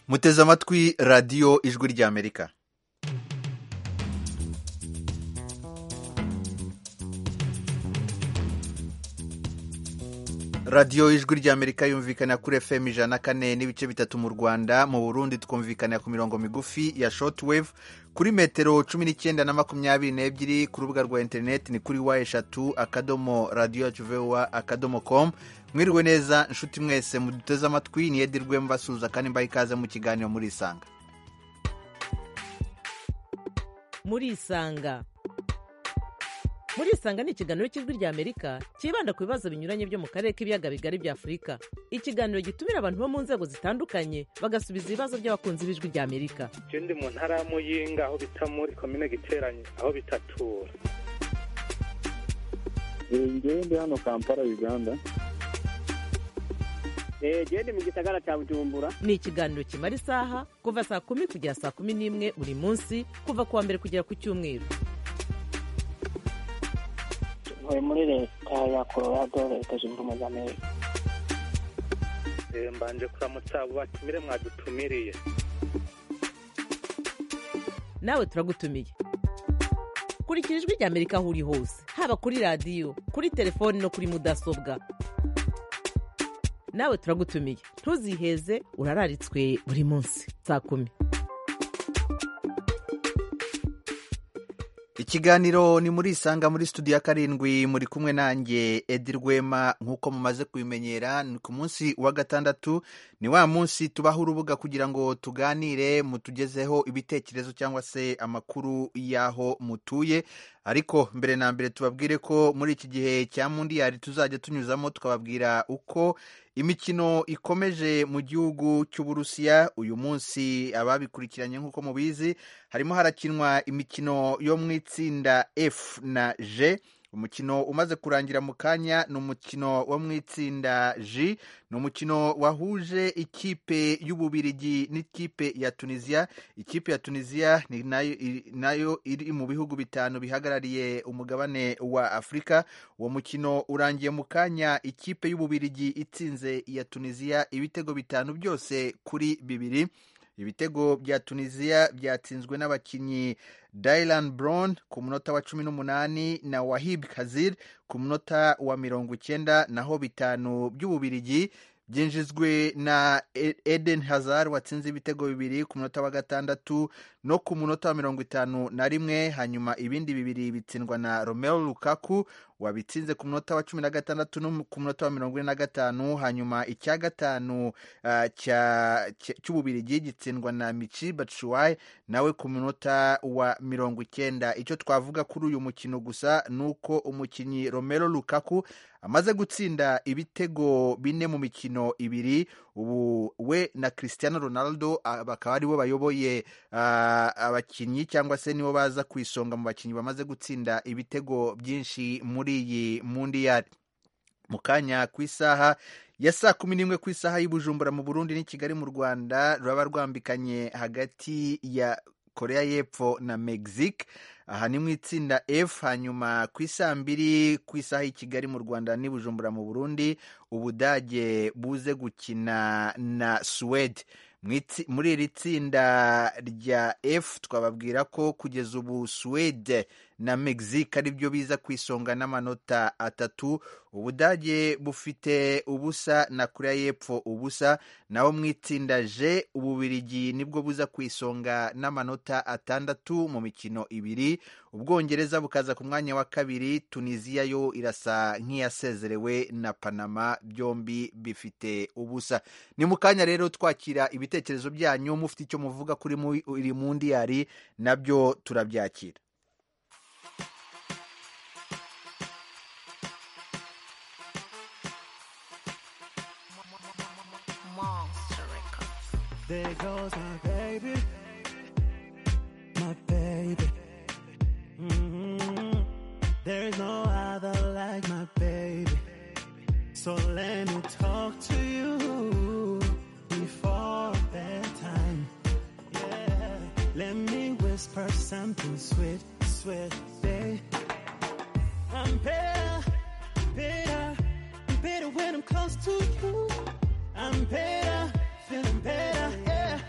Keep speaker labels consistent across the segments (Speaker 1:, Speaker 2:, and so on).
Speaker 1: muteze amatwi radiyo ijwi ry'amerika radiyo ijwi ry'amerika yumvikana kuri efemu ijana na kane n'ibice bitatu mu rwanda mu burundi twumvikana ku mirongo migufi ya shotwave kuri metero cumi n'icyenda na makumyabiri n'ebyiri ku rubuga rwa interineti ni kuri wa eshatu akadomo radiyo yacu vuba akadomo komu mwirwe neza inshuti mwese muduteze amatwi ni edirwe mbasuhuza kandi mbaha ikaze mu kiganiro muri isanga
Speaker 2: muri isanga muri isanga ni ikiganiro cy'ijwi ry'amerika cyibanda ku bibazo binyuranye byo mu karere k'ibiyaga bigari bya afurika ikiganiro gitumira abantu bo mu nzego zitandukanye bagasubiza ibibazo by'abakunzi b'ijwi ry'amerika
Speaker 3: je ndi mu ntara ya muyinga aho bita muri komine giteranye aho bitatura
Speaker 4: ngewe ndi hano kampala uganda
Speaker 5: genda mu gisagara cya bujumbura
Speaker 2: ni ikiganiro kimara isaha kuva saa kumi kugera saa kumi n'imwe buri munsi kuva ku wa mbere kugera ku cyumweru
Speaker 6: ntuye muri leta ya colorado leta zunze ubumwe z'amerika
Speaker 3: Eh, mbanje kuramutsa abo batumire mwadutumiriye
Speaker 2: nawe turagutumiye kurikira ijwi ry'amerika aho uri hose haba kuri radiyo kuri telefoni no kuri mudasobwa nawe turagutumiye ntuziheze urararitswe buri munsi saa kumi
Speaker 1: ikiganiro ni muri isanga muri studio ya karindwi muri kumwe nanjye edi rwema nk'uko mumaze kubimenyera ni ku munsi wa gatandatu ni wa munsi tubaho urubuga kugira ngo tuganire mutugezeho ibitekerezo cyangwa se amakuru y'aho mutuye ariko mbere na mbere tubabwire ko muri iki gihe cya mundiyari tuzajya tunyuzamo tukababwira uko imikino ikomeje mu gihugu cy'uburusiya uyu munsi ababikurikiranye nk'uko mubizi harimo harakinwa imikino yo mu itsinda f na g umukino umaze kurangira mu kanya ni umukino wo mu itsinda j ni umukino wahuje ikipe y'ububirigi n'ikipe ya tunisiya ikipe ya tunisiya ni nayo nayo iri mu bihugu bitanu bihagarariye umugabane wa afurika uwo mukino urangiye mu kanya ikipe y'ububirigi itsinze iya tunisiya ibitego bitanu byose kuri bibiri ibitego bya tunisiya byatsinzwe n'abakinnyi dailan brown ku munota wa cumi n'umunani na wahib kazir ku munota wa mirongo icyenda naho bitanu by'ububirigi byinjizwe na eden hazard watsinze ibitego bibiri ku munota wa gatandatu no ku munota wa mirongo itanu na rimwe hanyuma ibindi bibiri bitsindwa na romero lukaku wabitsinze ku munota wa cumi na gatandatu no ku munota wa mirongo ine na gatanu hanyuma icya gatanu uh, cya- cya- cy'ububirigi gitsindwa na michi batshuayi nawe ku munota wa mirongo icyenda icyo twavuga kuri uyu mukino gusa ni uko umukinnyi romero lukaku amaze gutsinda ibitego bine mu mikino ibiri ubu we na cristiano ronaldo ah, bakaba aribo bayoboye ah, abakinnyi cyangwa se nibo baza ku isonga mu bakinnyi bamaze gutsinda ibitego byinshi muri iyi mundiyari mu kanya ku isaha ya saa kumi n'imwe ku isaha y'i Bujumbura mu Burundi n'i Kigali mu Rwanda ruraba rwambikanye hagati ya Korea y'Epfo na Mexique aha ni mu itsinda F hanyuma ku isaa mbiri ku isaha y'i Kigali mu Rwanda n'i Bujumbura mu Burundi Ubudage buze gukina na Suwede Mu itsi- muri iri tsinda rya F twababwira ko kugeza ubu Suwede na Mexique ari byo biza ku isonga n'amanota atatu ubudage bufite ubusa na korea y'epfo ubusa naho mu itsinda j ububirigi nibwo buza ku isonga n'amanota atandatu mu mikino ibiri ubwongereza bukaza ku mwanya wa kabiri tunisiya yo irasa nk'iyasezerewe na panama byombi bifite ubusa ni mu kanya rero twakira ibitekerezo byanyu mufite icyo muvuga kuri mu- iri mundiyari nabyo turabyakira
Speaker 7: There goes my baby, my baby. Mhm. There's no other like my baby. So let me talk to you before bedtime. Yeah. Let me whisper something sweet, sweet, babe. I'm better, better, better when I'm close to you. I'm better, feeling better, yeah.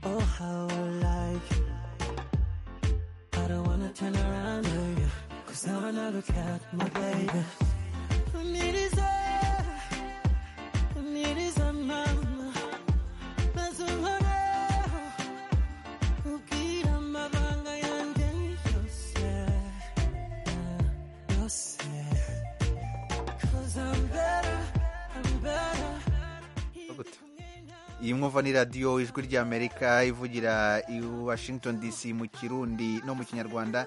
Speaker 7: how I like it. I don't wanna turn around on you, cause now I know look at my baby. Need is there, need is a mama. That's a mama. Ukira amabanga yanjye yose, yose. Cause I'm better, I'm better.
Speaker 1: iyi mwumva ni radiyo ijwi ry'amerika ivugira i washington dc mu kirundi no mu kinyarwanda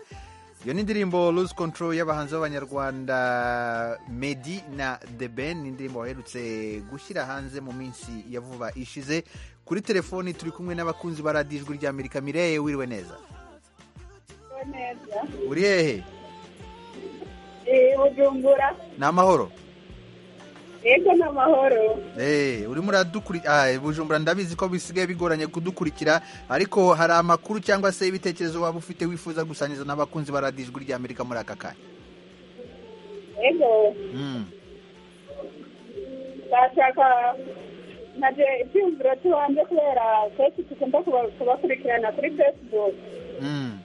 Speaker 1: iyo ni indirimbo lose control y'abahanzi b'abanyarwanda medi na the ben ni indirimbo baherutse gushyira hanze mu minsi ya vuba ishize kuri telefoni turi kumwe n'abakunzi ba radiyo ijwi ry'amerika mireye wiriwe neza
Speaker 8: neza
Speaker 1: uri hehe
Speaker 8: Eh, bujumbura
Speaker 1: ni amahoro
Speaker 8: yego ni amahoro
Speaker 1: Eh, urimo uradukurikira bujumbura ndabizi ko bisigaye bigoranye kudukurikira ariko hari amakuru cyangwa se ibitekerezo waba ufite wifuza gusangiza n'abakunzi ba radiyo ijwi ry'amerika muri aka kanya
Speaker 8: yego
Speaker 1: Mm.
Speaker 8: ndashaka naje icyumviro cy'ibanze kubera twese dukunda kuba- kubakurikirana kuri facebook
Speaker 1: Mm.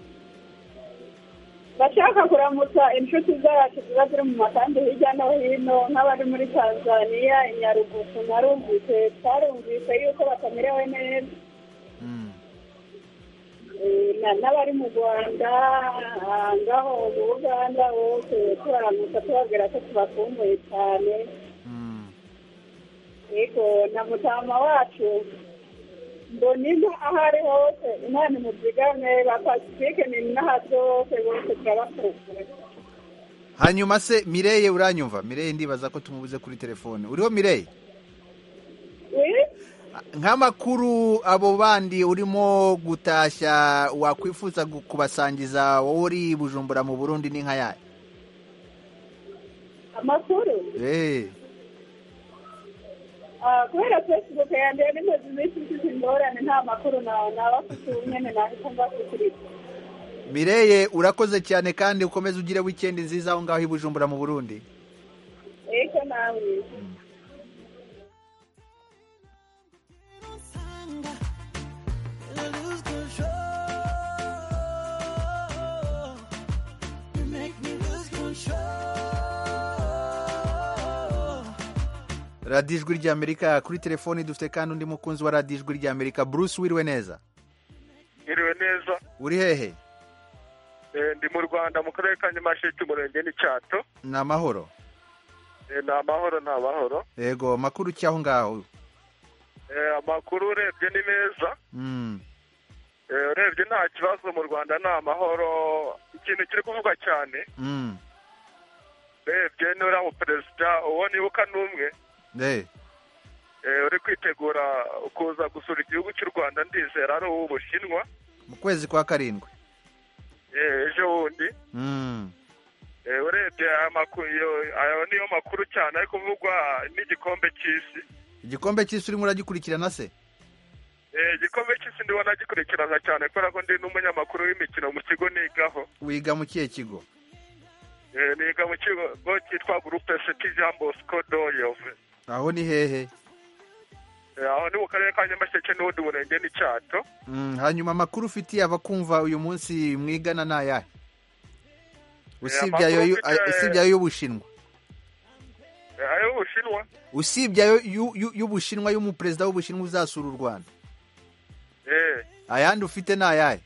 Speaker 8: bashaka kuramutsa inshuti zacu ziba ziri mu makambi hirya no hino nk'abari muri tanzania inyarugusu narumvise twarumvise yuko batamerewe neza
Speaker 1: Mm.
Speaker 8: Eh, na- n'abari mu rwanda ah, ngaho mu buganda bose tubaramutsa tubabwira ko tubakumbuye cyane
Speaker 1: Mm.
Speaker 8: yego na mutama wacu mbona inka aho ari hose imana imuzigame ba pasifike ni n'ahasi hose bose turabakumbuye
Speaker 1: hanyuma se mireye uranyumva mireye ndibaza ko tumubuze kuri telefone uriho mireye
Speaker 8: Eh,
Speaker 1: nk'amakuru abo bandi urimo gutashya wakwifuza gu- kubasangiza wowe uri bujumbura mu burundi ni nka yayo
Speaker 8: amakuru
Speaker 1: Eh.
Speaker 8: Ah, kubera facebook yanjye nimaze iminsi mfite ingorane nta makuru na- nabafite nyine nahita mbasukiriza
Speaker 1: mireye urakoze cyane kandi ukomeze ugire wikendi nziza aho ngaho i bujumbura mu burundi
Speaker 8: yego nawe
Speaker 1: radiyo ijwi ry'amerika kuri telefoni dufite kandi undi mukunzi wa radiyo ijwi ry'amerika bruce wiriwe neza
Speaker 3: Iriwe neza
Speaker 1: uri hehe
Speaker 3: Eh, ndi mu rwanda mu karere ka nyamasheke umurenge n'icyato
Speaker 1: ni amahoro
Speaker 3: Eh, ni amahoro ni amahoro
Speaker 1: yego makuru ki aho ngaho
Speaker 3: Eh, amakuru urebye ni meza
Speaker 1: Mm,
Speaker 3: Eh, urebye nta kibazo mu rwanda ni amahoro ikintu kiri kuvugwa cyane
Speaker 1: mm,
Speaker 3: urebye n'uriya muperezida uwo nibuka n'umwe
Speaker 1: eh,
Speaker 3: Eh, uri kwitegura kuza gusura igihugu cy'u rwanda ndizera ari uw'ubushinwa
Speaker 1: mu kwezi kwa karindwi
Speaker 3: Eh, ejo bundi
Speaker 1: Mm,
Speaker 3: Eh, urebye aya makuru iyo- ayo niyo makuru cyane ari kuvugwa n'igikombe cy'isi
Speaker 1: igikombe cy'isi urimo uragikurikirana se
Speaker 3: Eh, igikombe cy'isi ndibona gikurikirana cyane kubera ko ndi n'umunyamakuru w'imikino mu kigo nigaho
Speaker 1: wiga mu kihe kigo
Speaker 3: Eh, niga mu kigo cyitwa groupe ct jean bosco doyove
Speaker 1: aho ni hehe
Speaker 3: Eh, aho ni mu karere ka nyamasheke n'ubundi murenge n'icyato
Speaker 1: Mm, hanyuma amakuru ufitiye abakumva uyu munsi mwigana ni ayahe usibye ayo yu-
Speaker 3: amakuru mfite-
Speaker 1: usibye ayo y'ubushinwa
Speaker 3: Eh, ayo mu bushinwa
Speaker 1: usibye ayo yu- yu- y'ubushinwa y'umuperezida w'ubushinwa uzasura u rwanda
Speaker 3: Eh,
Speaker 1: ayandi ufite ni ayahe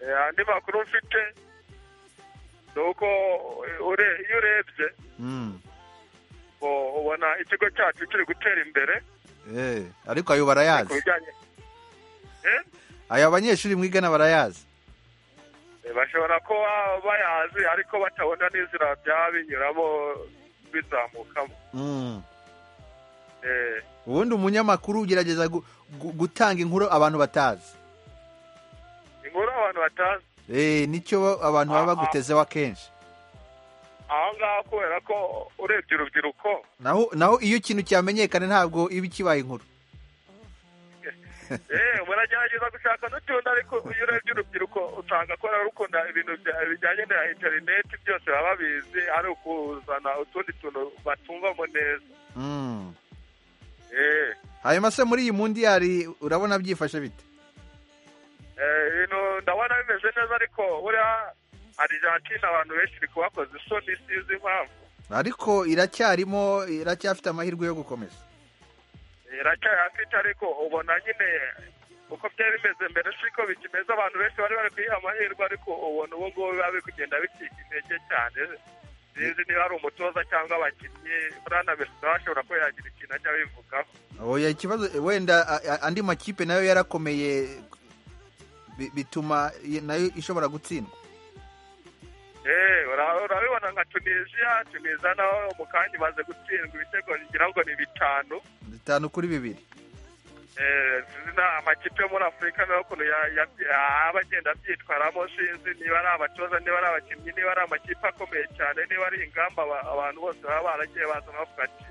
Speaker 3: eh, andi makuru mfite ni uko eh, ure- iyo urebye
Speaker 1: Mm,
Speaker 3: ngo ubona ikigo cyacu kiri gutera imbere
Speaker 1: eh, ariko ayo
Speaker 3: ku
Speaker 1: barayazi
Speaker 3: bijyanye Eh?
Speaker 1: ayo abanyeshuri mwigana barayazi
Speaker 3: Eh, bashobora kuba bayazi ariko batabona n'inzira byaba binyuramo bizamukamo
Speaker 1: Mm.
Speaker 3: Eh,
Speaker 1: ubundi umunyamakuru ugerageza gu- gu- gutanga inkuru abantu batazi
Speaker 3: inkuru abantu batazi
Speaker 1: Eh, nicyo abantu baba
Speaker 3: Ah, ah.
Speaker 1: bagutezeho akenshi
Speaker 3: aho ngaho kubera ko urebye urubyiruko
Speaker 1: naho naho iyo ikintu cyamenyekana ntabwo iba ikibaye inkuru
Speaker 3: eh, muragerageza gushaka n'utundi ariko iyo urebye urubyiruko usanga ko rukunda ibintu bya- bijyanye na interineti byose baba babizi ari ukuzana utundi tuntu batumvamo neza
Speaker 1: Mm.
Speaker 3: eh,
Speaker 1: hanyuma se muri iyi mundi yari urabona byifashe bite
Speaker 3: Eh, ibintu ndabona bimeze neza ariko buriya arijantina abantu benshi iri kubakoza isoni sinzi impamvu
Speaker 1: ariko iracyarimo iracyafite amahirwe yo gukomeza
Speaker 3: iracyayafite ariko ubona nyine uko byari bimeze mbere siko bikimeze abantu benshi bari bari kuyiha amahirwe ariko ubona ubu ngubu biba biri kugenda bicika intege cyane sinzi niba ari umutoza cyangwa abakinnyi buriya na mesida bashobora kuba yagira ikintu ajya abivugaho
Speaker 1: oya ikibazo wenda a- a- andi makipe nayo yarakomeye bi- bituma i- nayo ishobora gutsindwa
Speaker 3: Eh, ura- urabibona nka tunisiya tunisiya naho mu kanya imaze gutsindwa ibitego ngira ngo ni bitanu
Speaker 1: bitanu kuri bibiri
Speaker 3: Eh, zina amakipe yo muri afurika nayo ukuntu ya- ya- aba agenda abyitwaramo sinzi niba ari abatoza niba ari abakinnyi niba ari amakipe akomeye cyane niba ari ingamba aba- abantu bose baba baragiye baza bavuga ati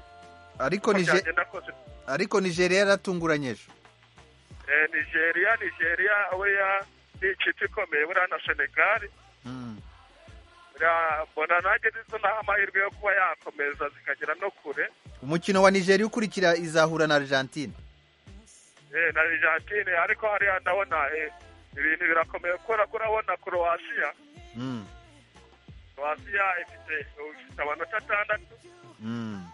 Speaker 1: ariko
Speaker 3: "Uko
Speaker 1: nije
Speaker 3: byagenda kose
Speaker 1: ariko nigeria yaratunguranye ejo
Speaker 3: eh, nigeria nigeria buriya ni ikipe ikomeye buriya na senegal
Speaker 1: Mm.
Speaker 3: buriya mbona nanjye nizo naho amahirwe yo kuba yakomeza zikagera no kure
Speaker 1: umukino wa nigeria ukurikira izahura na argentine
Speaker 3: Eh, na Argentine ariko hariya ndabona eh, ibintu birakomeye kubera ko urabona Croatia
Speaker 1: Mm.
Speaker 3: Croatia ifite ifite amanota atandatu
Speaker 1: Mm.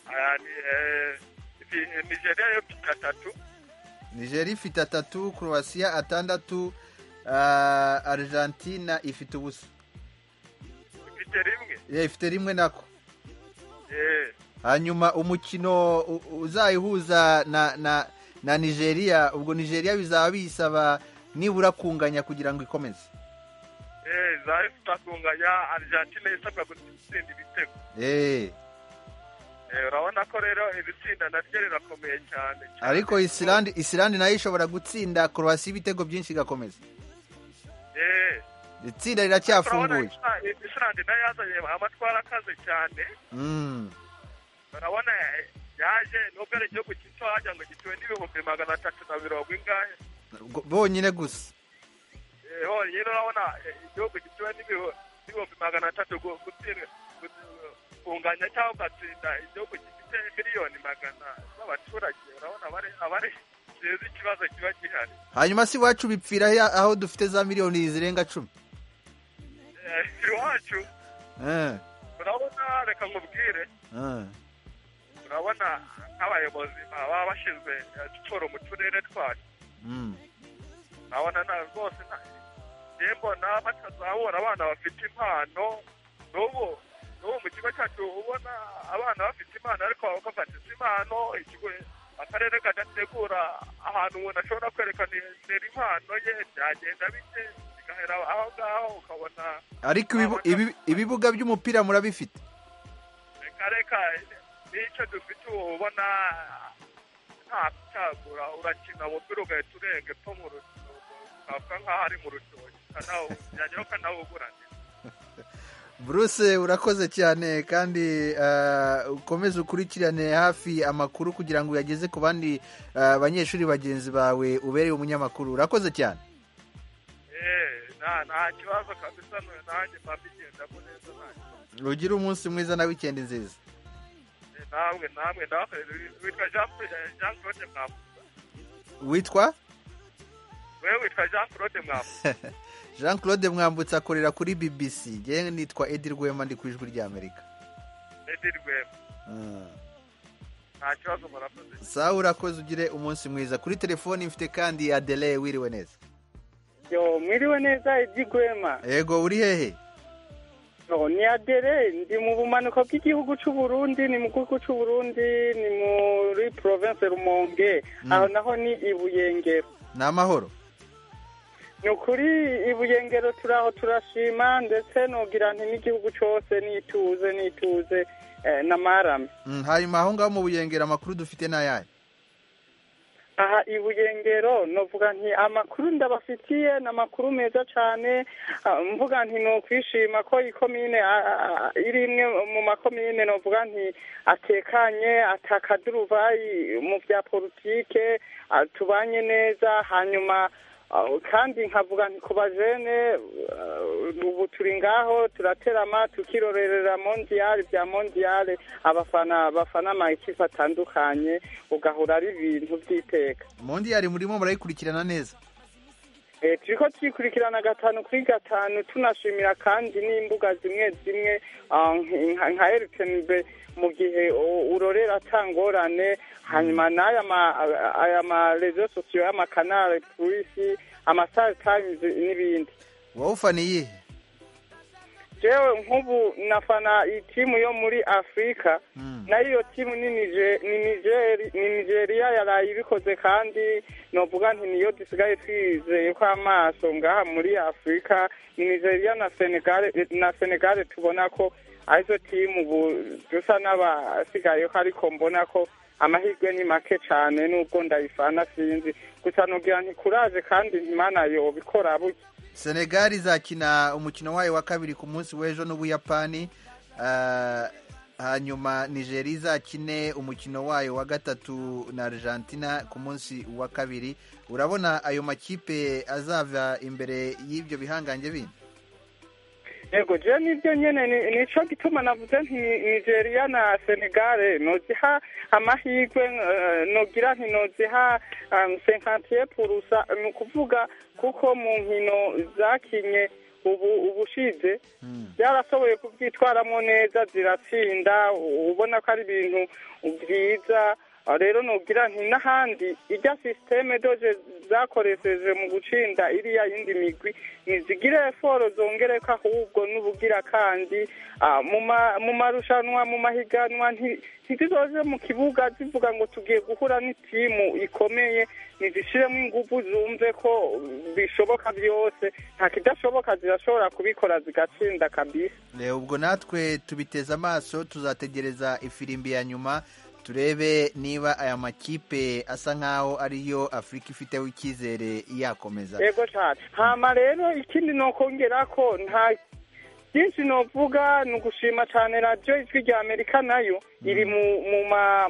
Speaker 3: aya ni, eh, ifi- eh, Nigeria yo ifite atatu
Speaker 1: nigeria ifite atatu croatia atandatu ah, argentina ifite ubusa
Speaker 3: ifite rimwe
Speaker 1: Eh, ifite rimwe nako
Speaker 3: Eh,
Speaker 1: hanyuma umukino u- u- uzayihuza na na na nigeria ubwo nigeria bizaba bisaba nibura kunganya kugira ngo ikomeze
Speaker 3: eh, izaba ifite akunganya Argentine isabwa gutsinda ibitego
Speaker 1: Eh,
Speaker 3: Eh, urabona ko rero iri tsinda naryo rirakomeye cyane cyane.
Speaker 1: ariko isilandi isilandi nayo ishobora gutsinda korowasi ibitego byinshi igakomeza
Speaker 3: Eh,
Speaker 1: itsinda
Speaker 3: urabona
Speaker 1: riracyafunguye
Speaker 3: Islandi- Islandi nayo yazanye amatwara akaze cyane
Speaker 1: Mm,
Speaker 3: urabona eh, yaje nubwo ari igihugu gito hajya ngo gituwe n'ibihumbi magana atatu na mirongo ingahe
Speaker 1: go- bonyine gusa
Speaker 3: Eh, honyine urabona eh, igihugu gituwe n'ibihu- n'ibihumbi magana atatu gu- gutsira gu- kunganya cyangwa ugatsinda igihugu gifite miliyoni magana z'abaturage urabona abari abari sinzi ikibazo kiba gihari
Speaker 1: hanyuma si iwacu bipfira he- aho dufite za miliyoni zirenga cumi
Speaker 3: Eh, iwacu
Speaker 1: Eh,
Speaker 3: urabona reka nkubwire
Speaker 1: eh.
Speaker 3: urabona nk'abayobozi baba bashinzwe eh, siporo mu turere twacu
Speaker 1: Mm,
Speaker 3: urabona na rwose nta- njye mbona batazabura abana bafite impano n'ubu n'ubu mu kigo cyacu ubona abana bafite impano ariko bavuga ati si impano ikigo akarere kadategura ahantu umuntu ashobora kwerekana impano ye byagenda bite bigahera aho ngaho ukabona
Speaker 1: ariko ibibu- ibi- ibibuga by'umupira murabifite
Speaker 3: reka reka n'icyo dufite ubu ubona nta gucagura urakina umupira ugahita urenga epfo mu rutoki ukavuga nk'aho ari mu rutoki byageraho ukanawuguranira
Speaker 1: Bruce urakoze cyane kandi eh, ukomeze ukurikirane hafi amakuru kugira ngo uyageze ku bandi eh, banyeshuri bagenzi bawe ubereye umunyamakuru urakoze cyane
Speaker 3: Eh, nta nta kibazo kabisa nu- nanjye mba mbigendamo neza nta kibazo.
Speaker 1: ugire umunsi mwiza na wikendi nziza
Speaker 3: Eh, namwe namwe nawe witwa Jean Claude- Jean Claude Mwambusa
Speaker 1: witwa
Speaker 3: wewe witwa Jean Claude Mwambusa
Speaker 1: jean claude mwambutse akorera kuri bbc njyewe nitwa edi rwema ndi ku ijwi ry'amerika
Speaker 3: Edi Rwema
Speaker 1: Ah.
Speaker 3: nta kibazo murakoze
Speaker 1: sawa urakoze ugire umunsi mwiza kuri telefoni mfite kandi adele wiriwe neza
Speaker 5: yo mwiriwe neza ibyigwema
Speaker 1: yego uri hehe
Speaker 5: yo ni adere ndi mu bumanuko bw'igihugu cy'u Burundi ni mu gihugu cy'u Burundi ni muri province Rumonge
Speaker 1: Mm.
Speaker 5: aho naho ni i Buyengero
Speaker 1: ni amahoro
Speaker 5: ni ukuri i Buyengero turaho turashima ndetse nogira nti n'igihugu cyose nituze nituze eh, n'amarame
Speaker 1: Mm, hanyuma aho ngaho mu buyengera amakuru dufite ni ayahe
Speaker 5: aha i buyengero novuga nti amakuru ndabafitiye ni amakuru meza cyane ah, mvuga nti ni ukwishima ko ikomine ah, ah, iri imwe mu makomine novuga nti atekanye atakaduruvayi mu bya politike ah, tubanye neza hanyuma ah, kandi nkavuga nti ku bajene ah, ubu turi ngaho turaterama tukirorerera mondiyale bya mondiyale abafana bafana amakipe atandukanye ugahora ari ibintu by'iteka
Speaker 1: mundi yari murimo murayikurikirana neza
Speaker 5: Eh, turiko turikurikirana gatanu kuri gatanu tunashimira kandi n'imbuga zimwe zimwe ah, nka- nka Eltenbe mu gihe u- urorera atangorane hanyuma n'aya ma- aya ma rezo sosiyo y'amakanale purisi amasare tayimuzi n'ibindi
Speaker 1: wowe ufaniye iyihe
Speaker 5: jewe nk'ubu nafana itimu yo muri afurika
Speaker 1: Mm.
Speaker 5: nayo iyo timu ni Nije- ni Nigeri- ni nigeriya yaraye ibikoze kandi novuga nti niyo dusigaye twizeye ko amaso ngaha muri afurika ni nigeriya na senegale na senegale tubona ko arizo timu ubu dusa n'abasigayeho ariko mbona ko amahirwe ni make cane nubwo ndayifana sinzi gusa nogira nti kuraje kandi imana yobikora buke
Speaker 1: senegali izakina umukino wayo wa kabiri ku munsi w'ejo n'ubuyapani Ah, hanyuma nigeria izakine umukino wayo wa gatatu na argentina ku munsi wa kabiri urabona ayo makipe azava imbere y'ibyo bihangange bindi
Speaker 5: yego je nibyo nyene ni- nico gituma navuze nti Ni- nigeria na senegale noziha amahirwe eh, nogira nti noziha cinquantiye purusa ni ukuvuga kuko mu nkino zakinye ubu ubushize byarashoboye kubyitwaramo neza ziratsinda u- ubona ko ari ibintu byiza Ah, rero nogira nti n'ahandi irya sisiteme doje zakoresheje mu gucinda iriya yindi migwi ntizigire eforo zongereka ahubwo n'ubugira kandi ah, mu ma- mu marushanwa mu mahiganwa nti- ntizizoje mu kibuga zivuga ngo tugiye guhura n'itimu ikomeye ntizishiremo ingufu zumve ko bishoboka byose nta kidashoboka zirashobora kubikora zigatsinda kabisa
Speaker 1: Reba ubwo natwe tubiteze amaso tuzategereza ifirimbi ya nyuma turebe niba aya makipe asa nk'aho ariyo afurika ifiteho icyizere yakomeza
Speaker 5: yego cyane hama rero ikindi nokongera ko nta byinshi novuga ni ugushima cyane radiyo ijwi rya amerika nayo iri mu mu ma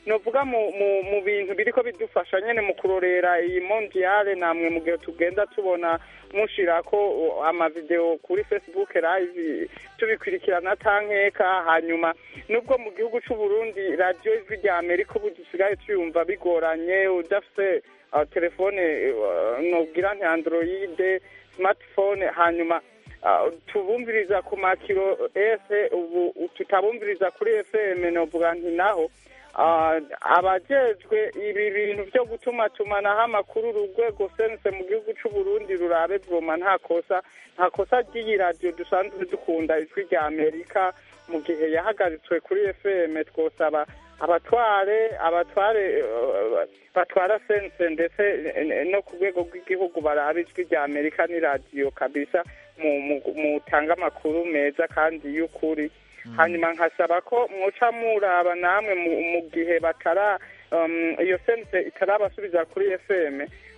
Speaker 5: novuga mu mu mu bintu biriko bidufasha nyene mu kurorera iyi mondiyale namwe mu gihe tugenda tubona mushirako o, amavideo kuri facebook live tubikurikirana tankeka hanyuma nubwo mu gihugu c'u Burundi radiyo ijwi rya amerika ubu dusigaye tuyumva bigoranye udafise uh, telefone uh, nogira nti android smartphone hanyuma ah, tubumviriza ku makiro ese ubu tutabumviriza kuri fm novuga nti naho ah, abajejwe ibi bintu byo gutumatumanaho amakuru urwego sense mu gihugu c'u Burundi rurabe voma nta kosa nta kosa ry'iyi radiyo dusanzwe dukunda ijwi rya amerika mu gihe yahagaritswe kuri fm twosaba abatware abatware eh, batwara sense ndetse eh, no ku rwego rw'igihugu baraba ijwi rya amerika ni radiyo kabisa mu- mu- mutanga amakuru meza kandi y'ukuri hanyuma nkasaba ko muca muraba namwe mu- mu gihe batara um, iyo sense itarabasubiza kuri fm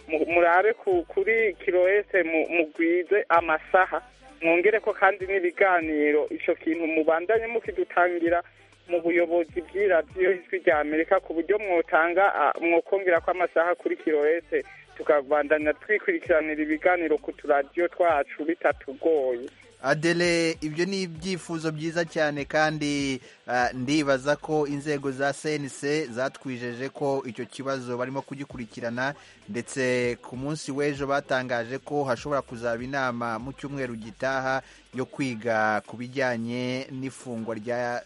Speaker 5: mu- murabe ku- kuri kiro ese mu- mugwize amasaha mwongere ko kandi n'ibiganiro icyo kintu mubandanye mukidutangira mu buyobozi bw'iradiyo ijwi rya amerika ku buryo mwotanga ah, mwokongera ko amasaha kuri kiro ese tukabandanya twikurikiranira ibiganiro ku turadiyo twacu bitatugoye
Speaker 1: Adele ibyo ni ibyifuzo byiza cyane kandi ah, ndibaza ko inzego za CNC zatwijeje ko icyo kibazo barimo kugikurikirana ndetse ku munsi w'ejo batangaje ko hashobora kuzaba inama mu cyumweru gitaha yo kwiga ku bijyanye n'ifungwa rya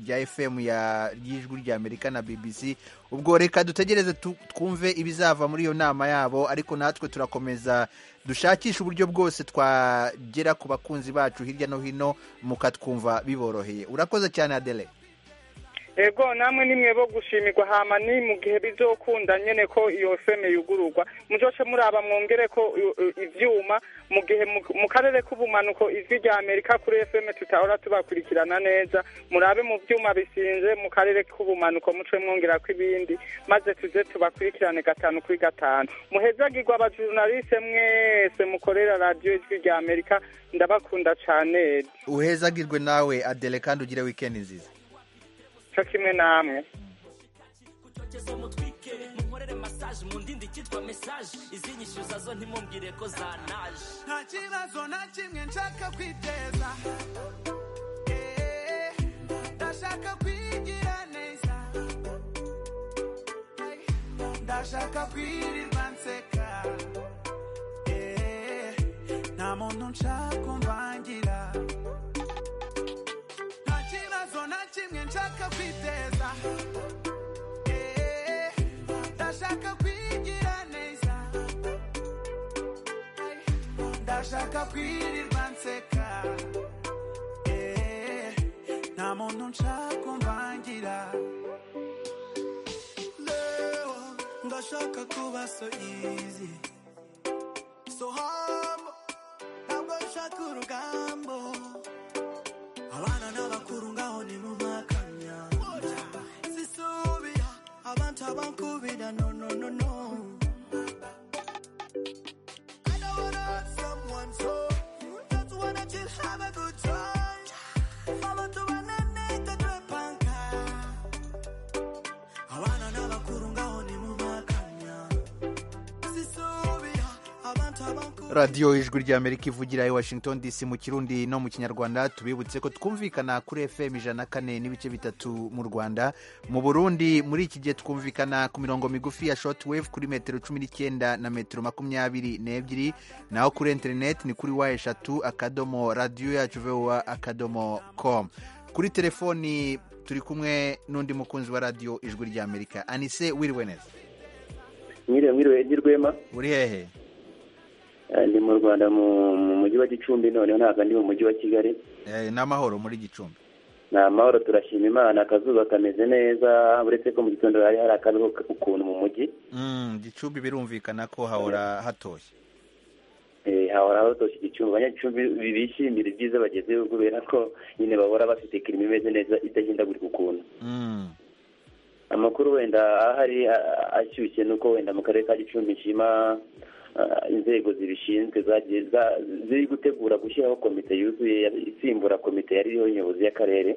Speaker 1: rya FM ya ry'ijwi rya Amerika na BBC ubwo reka dutegereze tu- twumve ibizava muri iyo nama yabo ariko natwe turakomeza dushakishe uburyo bwose twagera ku bakunzi bacu hirya no hino mukatwumva biboroheye urakoze cyane adele
Speaker 5: ego namwe nimwe bo gushimirwa hama ni mu gihe bizokunda nyene ko iyo feme yugururwa muzoce muraba mwongere ko i- i- ivyuma mu gihe mu- mu karere k'ubumanuko ijwi rya amerika kuri fm tutahora tubakurikirana neza murabe mu vyuma bisinze mu karere k'ubumanuko muce mwongera ko ibindi maze tuze tubakurikirane gatanu kuri gatanu muhezagirwa abajurnaliste mwese mukorera radiyo ijwi rya amerika ndabakunda cane
Speaker 1: uhezagirwe nawe adele kandi ugire wikendi nziza
Speaker 5: co kimwe namwe
Speaker 7: kucoceza mutwike munkorere massage mu ndindi cyitwa message izinyishyuza zo ntimumbwire ko zanaje
Speaker 9: nta kibazo na kimwe nshaka kwiteza Eh, ndashaka kwigira neza Ay, ndashaka kwirirwa nseka Eh, muntu nshaka kumvangira nta kibazo na kimwe nshaka kwiteza Eh, ndashaka kwigira neza Ay, ndashaka kwirirwa nseka Eh, nta muntu nshaka kumvangira leo ndashaka kuba so easy so humble ntabwo nshaka urugambo abana n'abakuru ngaho nimumpakanya sisubira abantu abankubira no no no no I don't wanna hurt someone so just wanna chill have a good time abantu banene tatwepanka abana n'abakuru ngaho nimumpakanya sisubira abantu abankubira
Speaker 1: radiyo ijwi ry'amerika ivugira i washington dc mu kirundi no mu kinyarwanda tubibutse ko twumvikana kuri fm ijana na kane n'ibice bitatu mu rwanda mu burundi muri iki gihe twumvikana ku mirongo migufi ya shortwave kuri metero cumi n'icyenda na metero makumyabiri n'ebyiri naho kuri interineti ni kuri wa eshatu akadomo radiyo yacu vowa akadomo com kuri telefoni turi kumwe n'undi mukunzi wa radiyo ijwi ry'amerika anise wiriwe neza
Speaker 10: mwiriwe mwiriwe edi rwema
Speaker 1: uri hehe
Speaker 10: Eh, ndi mu rwanda mu mu mujyi wa gicumbi noneho ntabwo ndi mu mujyi wa kigali
Speaker 1: Eh, ni amahoro muri gicumbi
Speaker 10: ni amahoro turashima imana akazuba kameze neza uretse ko mu gitondo hari hari akabeho ukuntu mu mujyi
Speaker 1: Mm, gicumbi birumvikana ko hahora hatoshye
Speaker 10: Eh, hahora hatoshye igicumbi abanyagicumbi bi- bishimira ibyiza bagezeho kubera ko nyine bahora bafite kirimo imeze neza idahindagurika ukuntu
Speaker 1: Mm.
Speaker 10: amakuru wenda ahari a- ashyushye ni uko wenda mu karere ka gicumbi nshima ah, inzego zibishinzwe zagiye za- ziri gutegura gushyiraho komite yuzuye ya- isimbura komite yari iriho nyobozi y'akarere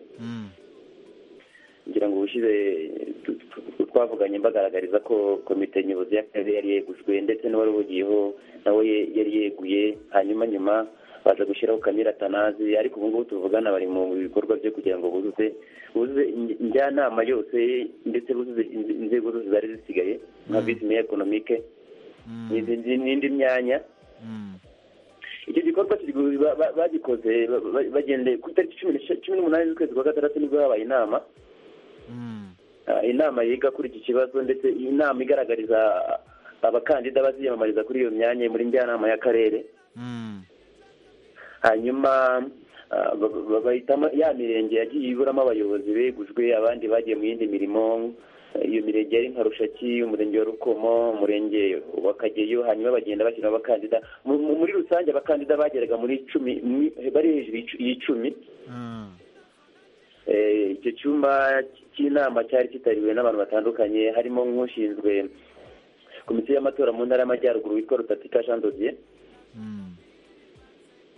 Speaker 10: ngira ngo ubushize tu- tu- tu- twavuganye mbagaragariza ko komite nyobozi y'akarere yari yegujwe ndetse n'uwari uhugiyeho nawe ye- yari yeguye hanyuma nyuma baza gushyiraho kamira tanazi ariko ubu ngubu tuvugana bari mu bikorwa byo kugira ngo buzuze buzuze inj- njyanama yose ndetse buzuze inz- inzego zose zari zisigaye nka visi meya ekonomike n'izindi- n'indi myanya icyo gikorwa kiri gu- ba- ba- bagikoze ba- ba- bagendeye ku itariki cumi n'esha- cumi n'umunani z'ukwezi kwa gatandatu nibwo habaye inama Ah, inama yiga kuri iki kibazo ndetse iyi nama igaragariza abakandida baziyamamariza kuri iyo myanya muri njyanama y'akarere hanyuma ah, ba- ba- bahitamo ya mirenge yagiye iburamo abayobozi begujwe abandi bagiye mu yindi mirimo Eh, iyo mirenge yari nka rushaki umurenge wa rukomo umurenge wa kageyo hanyuma bagenda bashyiramo abakandida Mu- mu- muri rusange abakandida bageraga muri cumi ni- bari hejuru y'icu- y'icumi Eh, icyo cyumba cy'inama cyari cyitabiriwe n'abantu batandukanye harimo nk'ushinzwe komisiyo y'amatora mu ntara y'amajyaruguru witwa rutatika jean dosiye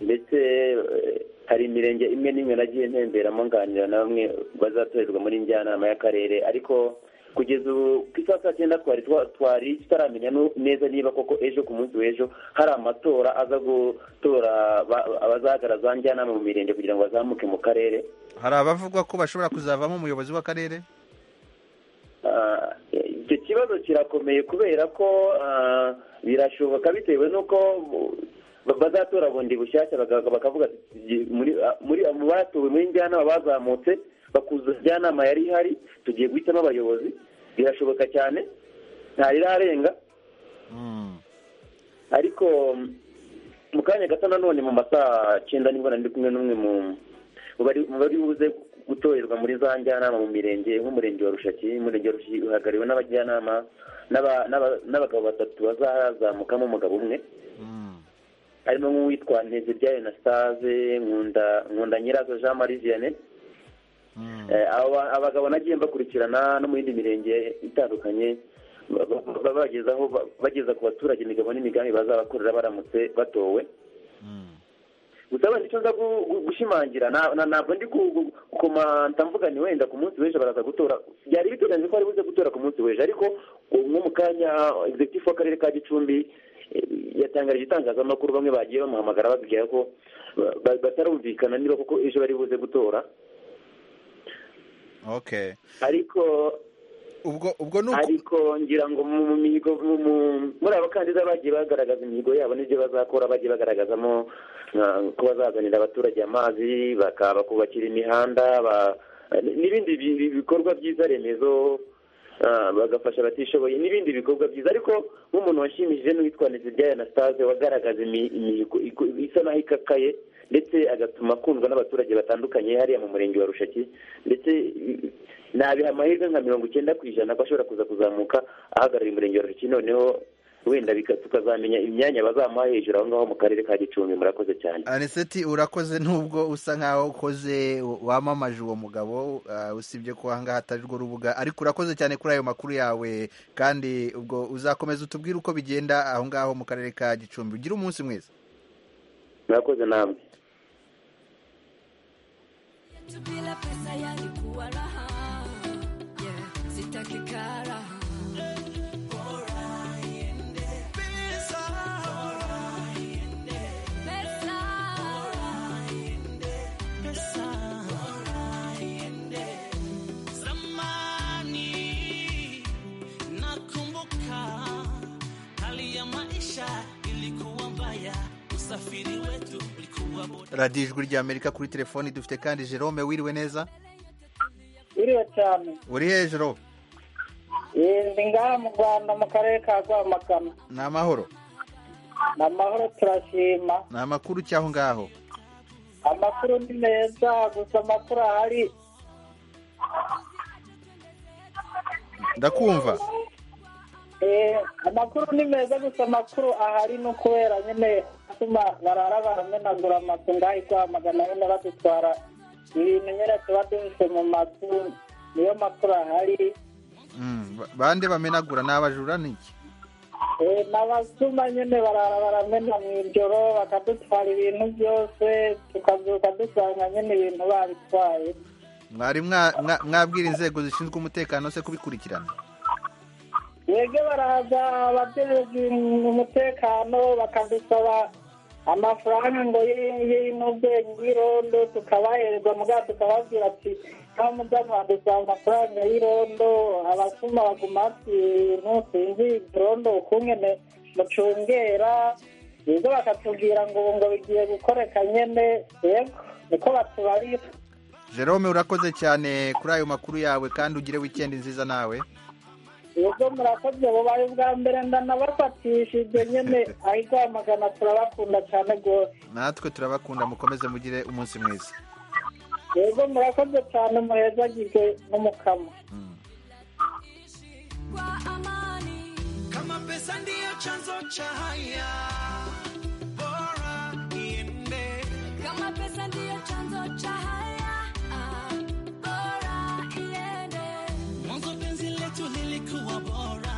Speaker 10: ndetse eh, hari imirenge imwe n'imwe nagiye ntemberamo nganira na bamwe bazatorerwa muri njyanama y'akarere ariko kugeza ubu ku isaha saa cyenda twari twa- twari tutaramenya nu- neza niba koko ejo ku munsi w'ejo hari amatora aza gutora ba- abazahagarara za njyanama mu mirenge kugira ngo bazamuke mu karere
Speaker 1: hari abavugwa ko bashobora kuzavamo umuyobozi w'akarere
Speaker 10: Ah, icyo kibazo kirakomeye kubera ko ah, birashoboka bitewe n'uko ba- bazatora bundi bushyashya baka- bakavuga ati "Tugiye muri- ah, muri mu batowe muri njyanama bazamutse bakuzuza njyanama yari ihari tugiye guhitamo abayobozi birashoboka cyane ntarirarenga ariko mm, mu kanya gato nanone mu masaha cyenda nibwo nari ndi kumwe n'umwe mu mu bari- mu bari buze gutorerwa muri za njyanama mu mirenge nk'umurenge wa rushaki umurenge wa rushaki uhagarariwe n'abajyanama n'aba- n'aba- n'abagabo batatu bazazamukamo umugabo umwe harimo nk'uwitwa ntezirya enastase nkunda nkunda nyirazo jean marie vianney Eh, aba- abagabo nagiye bakurikirana no mu yindi mirenge itandukanye ba- ba- ba- bagezaho ba- bageza ku baturage imigabo n'imigambi bazabakorera baramutse batowe gusa wenda icyo nza gu- gu- gushimangira na- na- ntabwo ndi ku- gu- gukomanta mvuga ni wenda ku munsi w'ejo baraza gutora byari biteganyijwe ko bari buze gutora ku munsi w'ejo ariko ubu nko mu kanya executive w'akarere ka gicumbi eh, yatangarije itangazamakuru bamwe bagiye bamuhamagara babwira ko ba- ba- batarumvikana niba koko ejo bari buze gutora
Speaker 1: okay
Speaker 10: ariko
Speaker 1: ubwo ubwo ni
Speaker 10: ariko ngira ngo mu mu mihigo mu- mu- muri abakandida bagiye bagaragaza imihigo yabo n'ibyo bazakora bagiye bagaragazamo nka- ko bazazanira abaturage amazi baka- bakubakira imihanda ba- n'ibindi bi- bi- bikorwa byiza remezo ah, bagafasha abatishoboye n'ibindi bikorwa byiza ariko nk'umuntu washimishije n'uwitwa Nteziryayo Anastase wagaragaza imi- imihigo iko- isa naho ikakaye ndetse agatuma akundwa n'abaturage batandukanye hariya mu murenge wa Rushaki ndetse i- nabiha amahirwe nka mirongo icyenda ku ijana ko ashobora kuza kuzamuka ahagarariye umurenge wa Rushaki noneho wenda bika- tukazamenya imyanya bazamuha hejuru aho ngaho mu karere ka gicumbi murakoze cyane
Speaker 1: aniseti urakoze nubwo usa nkaho ukoze wamamaje uwo mugabo uh, usibye ko ahangaha atari rwo rubuga ariko urakoze cyane kuri ayo makuru yawe kandi ubwo uzakomeza utubwire uko bigenda aho ngaho mu karere ka gicumbi ugire umunsi mwiza
Speaker 10: murakoze namwe
Speaker 11: tu bila pesa yalikuwa raha yeah. sitaki kara Bora iende. Bora iende. Bora iende. Bora iende.
Speaker 7: Zamani nakumbuka hali ya maisha ilikuwa mbaya, usafiri wetu ulikuwa boda.
Speaker 1: radiyo ijwi ry'amerika kuri telefoni dufite kandi jerome wiriwe neza
Speaker 12: biriwe cyane
Speaker 1: uri hejuru
Speaker 12: Eh, ndi ngaha mu rwanda mu karere ka rwamagana
Speaker 1: ni amahoro
Speaker 12: ni amahoro turashima
Speaker 1: ni amakuru cy'aho ngaho
Speaker 12: amakuru ni meza gusa amakuru ahari
Speaker 1: ndakumva
Speaker 12: eh, amakuru ni meza gusa amakuru ahari ni ukubera nyine atuma barara baramenagura amazu ngaha i rwamagana nyine badutwara ibintu nyine tuba duhishe mu mazu niyo makuru ahari
Speaker 1: Mm, ba- bande bamenagura ni abajura ni iki
Speaker 12: Eh, n'abasuma nyine barara baramena mu ijoro bakadutwara ibintu byose tukabyuka dusanga nyine ibintu babitwaye
Speaker 1: mwari mwa- mwa- mwabwira inzego zishinzwe umutekano se kubikurikirana
Speaker 12: yege baraza abajejwe umutekano bakadusaba amafaranga ngo y- y'intuze y'irondo tukabahereza mugabo tukababwira ati nta mudamwa dusaba amafaranga y'irondo abasuma baguma bati ibintu sinzi irondo ukungene mucungera ibyo bakatubwira ngo ubu ngo bigiye gukoreka nyene yego niko batubarira
Speaker 1: jerome urakoze cyane kuri ayo makuru yawe kandi ugire wikendi nziza nawe
Speaker 12: ubwo murakoze bubaye ubwa mbere ndanabafatishije nyine aho igwamagana turabakunda cyane rwose
Speaker 1: natwe turabakunda mukomeze mugire umunsi mwiza
Speaker 12: ubwo murakoze cyane muhezagirwe n'umukamo
Speaker 7: kama pesa ndiyo chanzo cha haya bora iende
Speaker 11: kama pesa ndiyo chanzo cha haya ah, bora iende
Speaker 7: mwanzo penzi letu lilikuwa bora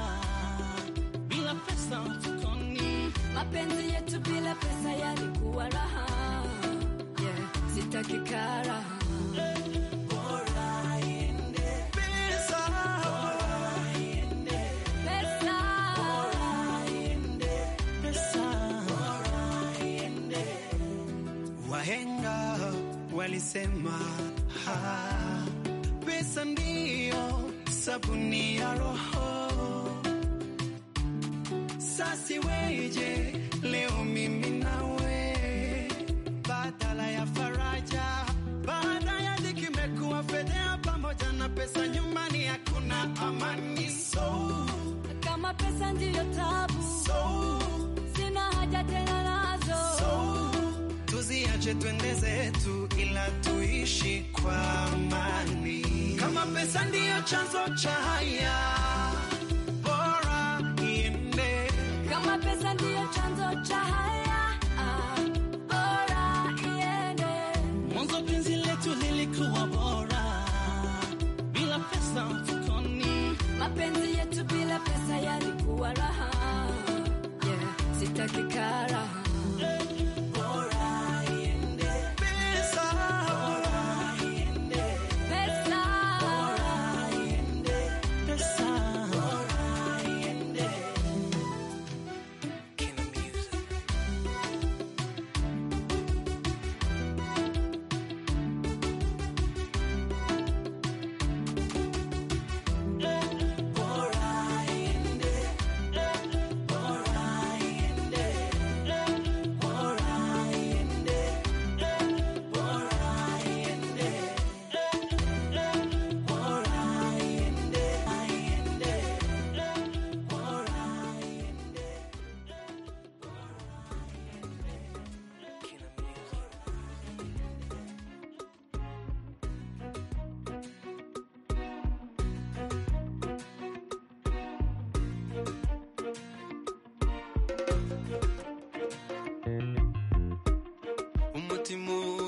Speaker 7: bila pesa mfukoni
Speaker 11: mapenzi yetu bila pesa yalikuwa raha yeah. sitaki kara Bora iende. Bora iende. Bora iende. Bora iende.
Speaker 7: wahenga walisema ha, pesa ndiyo sabuni ya roho sasi weje leo mimi nawe badala ya faraja baada ya dhiki imekuwa fedhea pamoja na pesa nyumbani hakuna amani so
Speaker 11: kama pesa ndiyo tabu sina haja tena nazo
Speaker 7: tuziache twende zetu ila tuishi kwa amani kama pesa ndiyo chanzo cha haya bora iende
Speaker 11: kama pesa ndiyo chanzo cha haya ah, bora iende
Speaker 7: mwanzo penzi letu lilikuwa bora bila pesa mfukoni
Speaker 11: mapenzi yetu bila pesa yalikuwa raha yeah. sitaki kara Bora iende. Bora iende. Bora iende.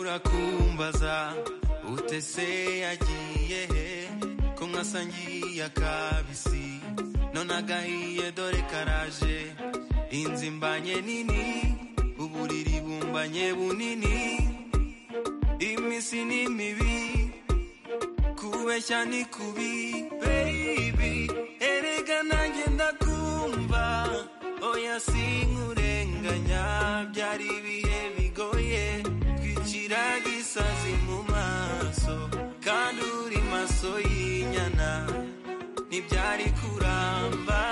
Speaker 13: urakumbaza utese yagiye he ko mwasangiye akabisi none agahiye dore karaje inzu imbanye nini uburiri bumbanye bunini iminsi ni mibi kubeshya ni kubi baby erega nanjye ndakumva oya sinkurenganya byari ibihe bigoye twicira gisazi mu maso kandi uri maso y'inyana ntibyari kuramba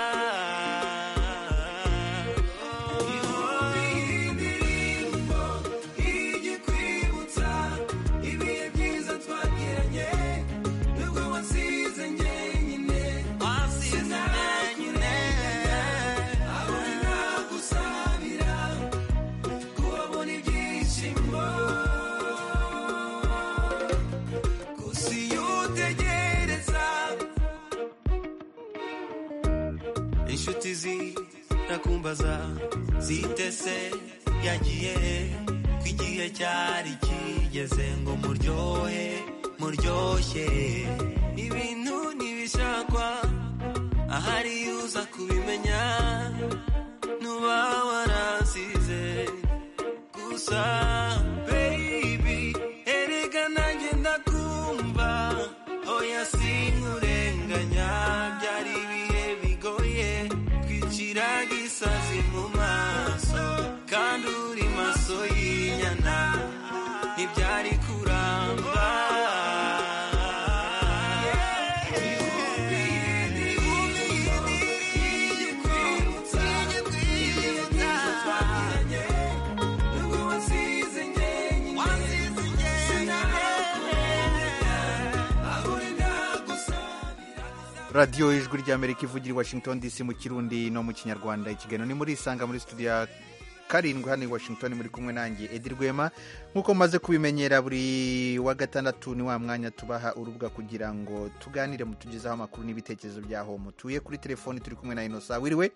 Speaker 13: inshuti zirakumbaza zitese yagiye he ko igihe cyari kigeze ngo muryohe muryoshye ibintu ntibishakwa ahari iyo uza kubimenya nuba warasize gusa baby erega nanjye ndakumva oya sinkurenganya byari ibihe bigoye twicira gisazi mu maso kandi uri maso y'inyana ntibyari kuramba
Speaker 1: radiyo ijwi ry'amerika ivugira i washington dc mu kirundi no mu kinyarwanda ikiganiro ni muri isanga muri studio ya karindwi hano i washington muri kumwe nanjye edi rwema nk'uko mumaze kubimenyera buri wa gatandatu ni wa mwanya tubaha urubuga kugira ngo tuganire mutugezeho amakuru n'ibitekerezo byaho mutuye kuri telefoni turi kumwe na inosa wiriwe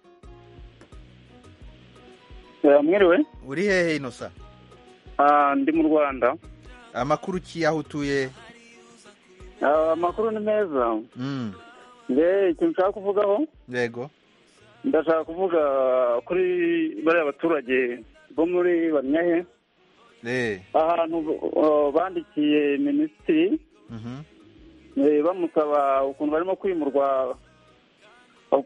Speaker 4: mwiriwe
Speaker 1: uri hehe inosa
Speaker 4: Ah, ndi mu rwanda
Speaker 1: amakuru ki aho utuye
Speaker 4: Ah, amakuru ni meza
Speaker 1: Mm,
Speaker 4: nge ikintu nshaka kuvugaho
Speaker 1: yego
Speaker 4: ndashaka kuvuga kuri bariya baturage bo muri banyahe
Speaker 1: eh
Speaker 4: ahantu uh, bandikiye minisitiri
Speaker 1: mhm
Speaker 4: eh, bamusaba ukuntu barimo kwimurwa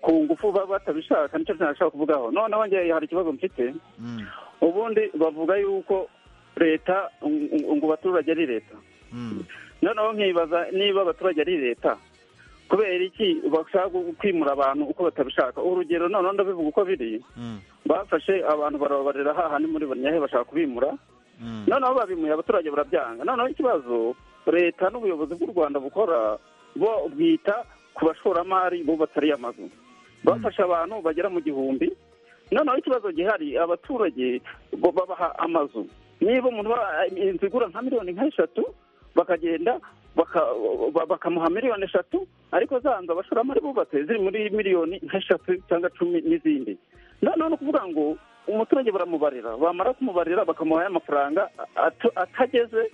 Speaker 4: ku ngufu baba batabishaka nicyo nashaka kuvugaho noneho njye hari ikibazo mfite
Speaker 1: mm,
Speaker 4: ubundi bavuga yuko leta ng- ng- ngo abaturage ari leta
Speaker 1: mm.
Speaker 4: noneho nkibaza niba abaturage ari leta kubera iki bashaka gu- kwimura abantu uko batabishaka urugero noneho ndabivuga uko biri
Speaker 1: Mm.
Speaker 4: bafashe abantu barababarira hahandi muri banyahe bashaka kubimura noneho babimuye abaturage barabyanga noneho ikibazo leta n'ubuyobozi bw'u rwanda bukora bo bwita ku bashoramari bubatse amazu bafashe abantu bagera mu gihumbi noneho ikibazo gihari abaturage bo babaha amazu niba umuntu aba- inzu igura nka miliyoni nk'eshatu bakagenda baka- ba- bakamuha miliyoni eshatu ariko za nzu abashoramari bubatse ziri muri miliyoni nk'eshatu cyangwa cumi n'izindi noneho ni ukuvuga ngo umuturage baramubarira bamara kumubarira bakamuha ya mafaranga atu- atageze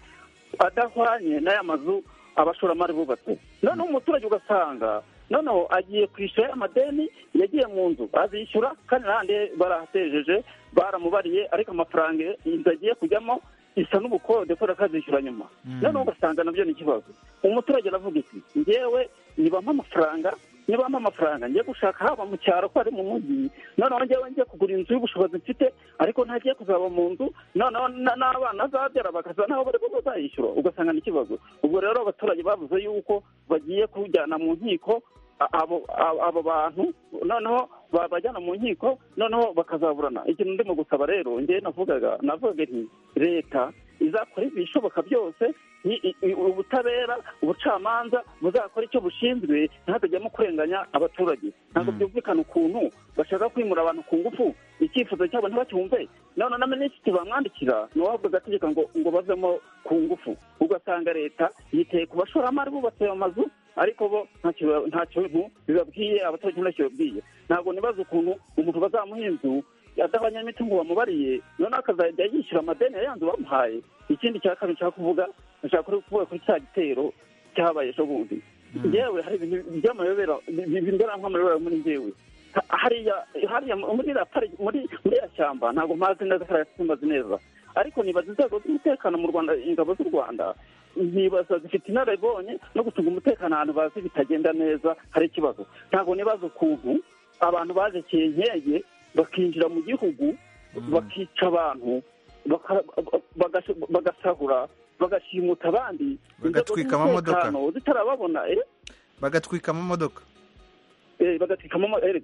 Speaker 4: adahwanye n'aya mazu abashoramari bubatse noneho umuturage ugasanga noneho agiye kwishyura ya madeni yagiye mu nzu azishyura kandi n'ahandi barahatejeje baramubariye ariko amafaranga inzu agiye kujyamo isa n'ubukode kubera ko azishyura nyuma noneho ugasanga nabyo ni ikibazo umuturage aravuga iki ngewe nibampa amafaranga nibampa amafaranga njye gushaka haba mu cyaro ko ari mu mujyi noneho njyewe njye kugura inzu y'ubushobozi mfite ariko ntagiye kuzaba mu nzu noneho na- n'abana azabyara bakaza nabo bari kuba bazayishyura ugasanga ni ikibazo ubwo rero abaturage bavuze yuko bagiye kujyana mu nkiko a- abo a- abo bantu noneho babajyana mu nkiko noneho bakazaburana ikintu ndimo gusaba rero njyewe navugaga navugaga nti leta izakora ibishoboka byose ni i- i- ubutabera ubucamanza buzakora icyo bushinzwe ntihazajyamo kurenganya abaturage ntabwo byumvikana ukuntu bashaka kwimura abantu ku ngufu icyifuzo cyabo ntibacyumve none na minisitiri bamwandikira ni uwahabwa agategeko ngo ngo bavemo ku ngufu ugasanga leta yiteye ku bashoramari bubatse ayo mazu ariko bo ntacyo nta kintu bibabwiye abaturage ntacyo babwiye ntabwo nibaza ukuntu umuntu bazamuha inzu abanyamitungo bamubariye noneho akazajya yishyura amadeni ya yandi bamuhaye ikindi cya kabiri nshaka kuvuga nshaka kuri- kuvuga kuri cya gitero cyabaye ejo bundi njyewe hari ibintu by'amayobera bindera nk'amayobera muri njyewe Ha- hariya hariya muri iriya pari- muri muri iriya shyamba ntabwo mpazi neza kariya simbazi neza ariko nibaza inzego z'umutekano mu rwanda ingabo z'u rwanda nibaza zifite inararibonye no gucunga umutekano ahantu bazi bitagenda neza hari ikibazo ntabwo nibaza ukuntu abantu baje kenkeye bakinjira mu gihugu bakica abantu baka- bagas- bagasahura bagashimuta abandi
Speaker 1: Bagatwika amamodoka.
Speaker 4: Inzego z'umutekano zitarababona eh,
Speaker 1: bagatwika amamodoka
Speaker 4: eh, bagatwikamo ama- eh,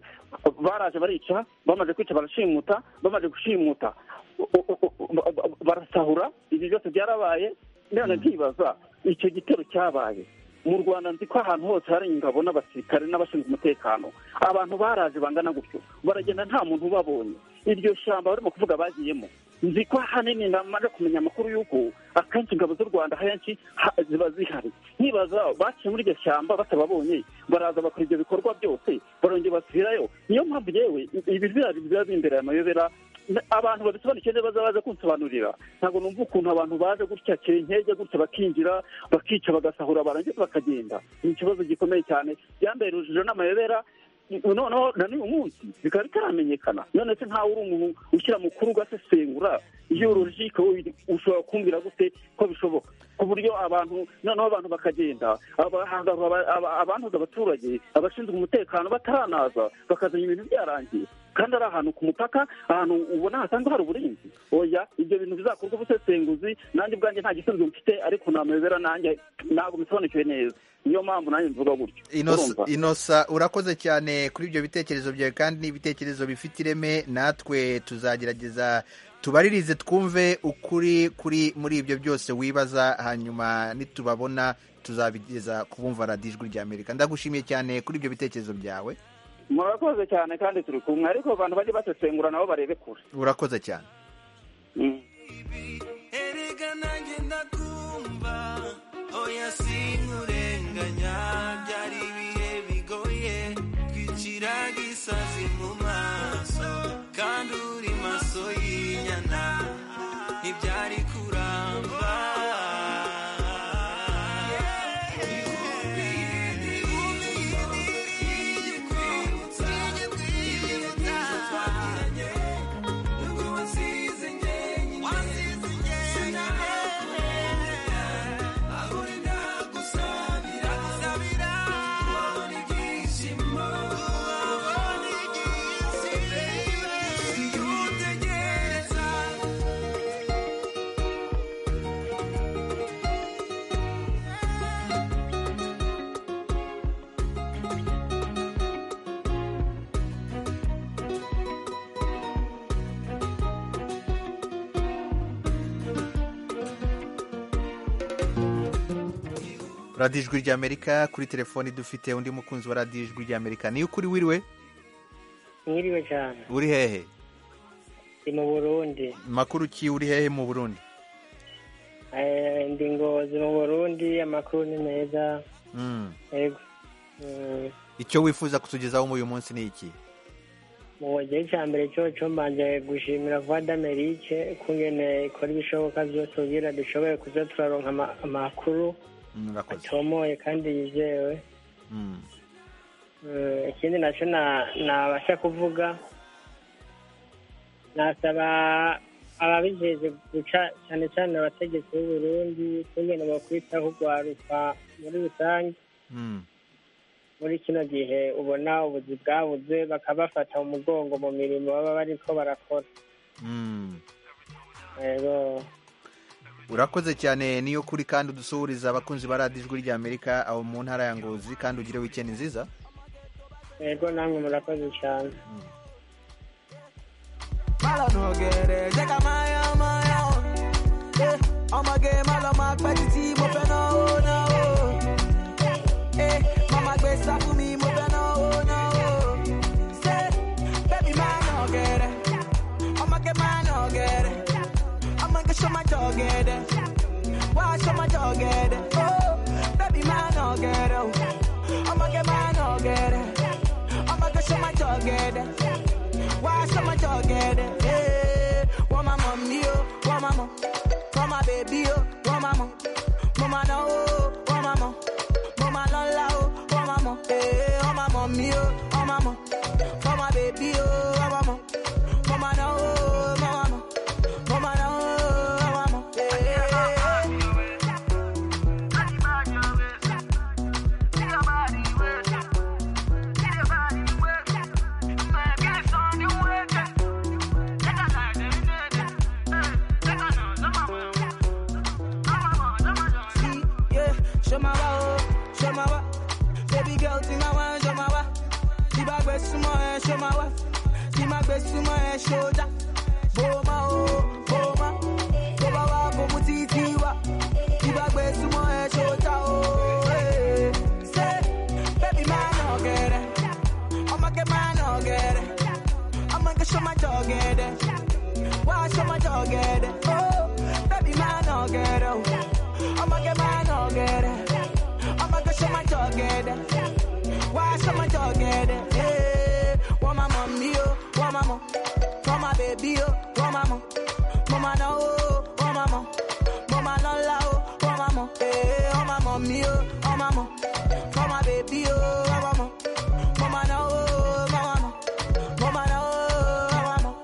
Speaker 4: baraje barica bamaze kwica barashimuta bamaze gushimuta o- o- o- ba- ba- barasahura ibyo byose byarabaye none ntibaza icyo gitero cyabaye mu rwanda nzi ko ahantu hose hari ingabo n'abasirikare n'abashinzwe umutekano abantu baraje bangana gutyo baragenda nta muntu ubabonye iryo shyamba barimo kuvuga bagiyemo nzi ko ahanini namaze kumenya amakuru y'uko akenshi ingabo z'u rwanda henshi ha- ziba zihari nibaza baciye muri iryo shyamba batababonye baraza bakora ibyo bikorwa byose barongera basubirayo niyo mpamvu yewe ibi biba biba bimbereye amayobera na- abantu babisobanukiwe neza baza baza kunsobanurira ntabwo numva ukuntu abantu baje gutya kenkege gutya bakinjira bakica bagasahura barangiza bakagenda ni ikibazo gikomeye cyane byambaye urujijo n'amayobera noneho na n'uyu munsi bikaba bitaramenyekana none se ntawe uri umuntu ushyira mukuru ugasesengura iyo urujiko ushobora kumbwira gute ko bishoboka ku buryo abantu noneho abantu bakagenda abahangaza aba- aba- abantuza abaturage abashinzwe umutekano bataranaza bakazana ibintu byarangiye kandi ari ahantu ku mupaka ahantu ubona hasanzwe hari uburinzi oya ibyo bintu bizakorwa ubusesenguzi nanjye ubwanjye nta gisubizo mfite ariko namayobera nanjye ntabwo bisobanukiwe neza niyo mpamvu nanjye mvuga gutyo
Speaker 1: Inosa-
Speaker 4: Urumva?
Speaker 1: inosa urakoze cyane kuri ibyo bitekerezo byawe kandi ni ibitekerezo bifite ireme natwe tuzagerageza tubaririze twumve ukuri kuri muri ibyo byose wibaza hanyuma nitubabona tuzabigeza ku bumva radiyo ijwi rya amerika ndagushimiye cyane kuri ibyo bitekerezo byawe
Speaker 4: murakoze cyane kandi turi kumwe ariko abantu bajye basesengura nabo barebe kure
Speaker 1: urakoze cyane
Speaker 13: erega nanjye ndakumva oya sinkurenganya byari ibihe bigoye twiciraga isazi mu maso kandi uri maso y'inyana ntibyari kuramba
Speaker 1: radiyo ijwi rya amerika kuri telefoni dufite undi mukunzi wa radiyo ijwi rya amerika niyo ukuri wiriwe
Speaker 6: Mwiriwe cyane
Speaker 1: uri hehe
Speaker 6: ndi mu burundi
Speaker 1: makuru ki uri hehe mu burundi
Speaker 6: Eh, ndi ngozi mu burundi amakuru ni meza
Speaker 1: Mm.
Speaker 6: yego Mm,
Speaker 1: icyo wifuza kutugezaho muri uyu munsi ni iki
Speaker 6: mu gihe cya mbere cyoco mbanje gushimira vuba d'amerique kungene ikora ibishoboka byose kugira dushoboye kuza turaronka ama- amakuru
Speaker 1: Mm, urakoze
Speaker 6: atomoye kandi yizewe
Speaker 1: Mm.
Speaker 6: Eh, ikindi nacyo na- nabasha kuvuga nasaba ababijejwe guca cyane cyane abategetsi b'uburundi kungene bokwitaho urwaruka muri rusange
Speaker 1: Mm.
Speaker 6: muri kino gihe ubona ubuzi bwabuze bakabafata mu mugongo mu mirimo baba bariko barakora
Speaker 1: Mm.
Speaker 6: rero
Speaker 1: urakoze cyane niyo kuri kandi udusuhuriza abakunzi ba radiyo ijwi rya amerika aho mu ntara ya ngozi kandi ugire wikendi nziza
Speaker 6: rego namwe murakoze cyane
Speaker 9: Mala no gere, jeka maya maya. Eh, I'ma get mala mark by the team up and oh no. Eh, mama gbe sa fún mi mo fẹ́ na oh no. Say, baby man no gere. I'ma get man no gere. I'ma get show my dog gere. Why show my dog gere? Oh, baby man no gere. I'ma get man no gere. I'ma get show my dog gere. Why show my jọ̀gẹ̀dẹ̀. Eh, wọ́n máa mọ̀ mí o, wọ́n máa mọ̀. Wọ́n máa bèbí o, wọ́n máa mọ̀. Mo máa náwó o, wọ́n máa mọ̀. Mo máa lọ́lá o, wọ́n máa mọ̀. Eh, wọ́n máa mọ̀ mí o, wọ́n máa mọ̀. Wọ́n máa bèbí o, wọ́n máa mọ̀. Mo máa náwó o, wọ́n máa mọ̀. Mo máa náwó o, wọ́n máa mọ̀. Shomawa, oh, shomawa, baby girl, tinawa, shomawa, tibagwe sumo, eh, shomawa, tibagwe sumo, eh, shoja, boma, oh, boma, boma wa, bomu titiwa, tibagwe sumo, eh, shoja, oh, eh, say, baby man, oh, get it, I'ma get mine, oh, get it, I'ma get show my dog, get it, why show my dog, get it, oh, baby man, oh, get it, I'ma get mine, oh, get it, I'ma get show my dog, get it. Why should my dog get it? Hey, want my mommy, oh, want my mom. Want my baby, oh, want my mom. Mama no, oh, want my mom. Mama no la, oh, want my mom. Hey, want my mommy, oh, want my mom. Want my baby, oh, want my mom. Mama no, oh, want my mom. Mama no, oh, want my mom.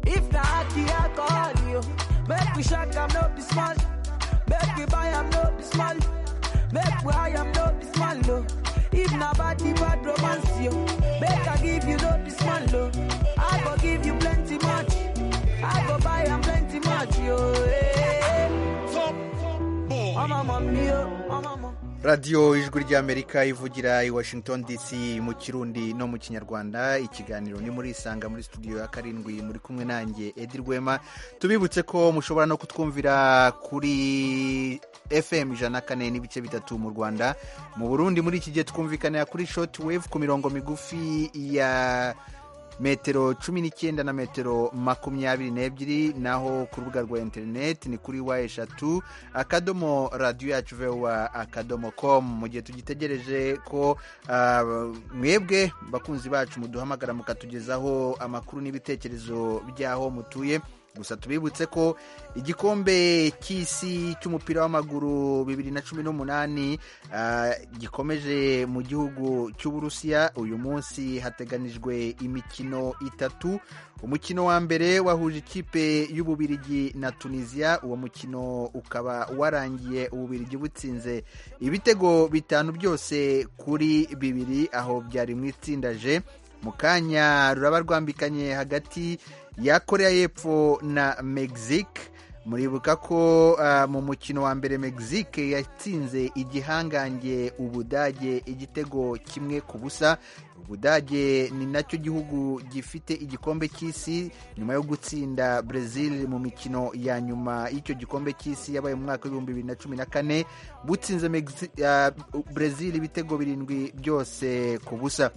Speaker 9: If na the alcohol, yo, make we shake am no be small. Make we buy am no be small. Make we high am no be small, no. If na bad the bad romance, yo, make I give you no be small, no. I go give you plenty much. I go buy am plenty much, yo. Hey. I'm a mommy, yo. I'm a mom.
Speaker 1: radiyo ijwi ry'amerika ivugira i washington dc mu kirundi no mu kinyarwanda ikiganiro ni muri isanga muri studio ya karindwi muri kumwe nanjye edi rwema tubibutse ko mushobora no kutwumvira kuri fm ijana na kane n'ibice bitatu mu rwanda mu burundi muri iki gihe twumvikanira kuri shoti wevu ku mirongo migufi ya metero cumi n'icyenda na metero makumyabiri n'ebyiri naho ku rubuga rwa interineti ni kuri wa eshatu akadomo radiyo yacu vewa akadomo komu mu gihe tugitegereje ko ah, mwebwe bakunzi bacu muduhamagara mukatugezaho amakuru n'ibitekerezo by'aho mutuye gusa tubibutse ko igikombe cy'isi cy'umupira w'amaguru bibiri na cumi n'umunani ah, gikomeje mu gihugu cy'uburusiya uyu munsi hateganijwe imikino itatu umukino wa mbere wahuje ikipe y'ububirigi na tunisiya uwo mukino ukaba warangiye ububirigi butsinze ibitego bitanu byose kuri bibiri aho byari mu itsinda je mu kanya ruraba rwambikanye hagati ya korea y'epfo na mexique muribuka ko ah, mu mukino wa mbere mexique yatsinze igihangange ubudage igitego kimwe ku busa ubudage ni nacyo gihugu gifite igikombe cy'isi nyuma yo gutsinda brazil mu mikino ya nyuma y'icyo gikombe cy'isi yabaye mu mwaka w'ibihumbi bibiri na cumi na kane butsinze Mexi- ah, brazil ibitego birindwi byose ku busa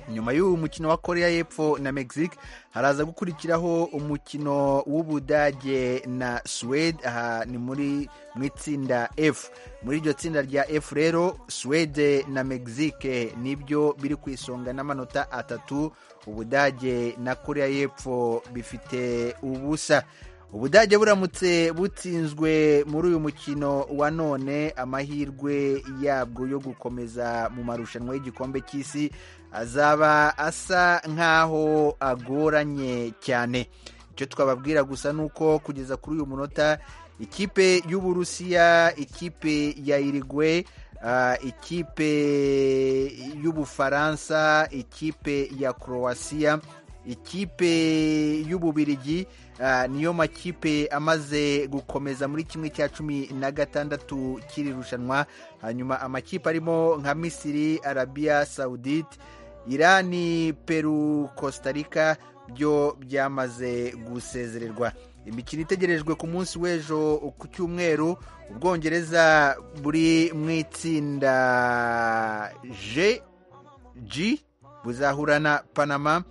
Speaker 1: nyuma y'uwo mukino wa korea y'epfo na mexique haraza gukurikiraho umukino w'ubudage na suwede aha ni muri mu itsinda f muri iryo tsinda rya f rero suwede na mexique nibyo biri ku isonga n'amanota atatu ubudage na korea y'epfo bifite ubusa ubudage buramutse butsinzwe muri uyu mukino wa none amahirwe yabwo yo gukomeza mu marushanwa y'igikombe cy'isi azaba asa nk'aho agoranye cyane icyo twababwira gusa ni uko kugeza kuri uyu munota ikipe y'uburusiya ikipe ya irigwe ah, ikipe y'ubufaransa ikipe ya croatia ikipe y'ububirigi ah, niyo makipe amaze gukomeza muri kimwe cya cumi na gatandatu kiri rushanwa hanyuma amakipe arimo nka misiri arabiya sawudite irani peru kostarika byo byamaze gusezererwa imikino itegerejwe ku munsi w'ejo ku cyumweru ubwongereza buri mu itsinda g g buzahura na panama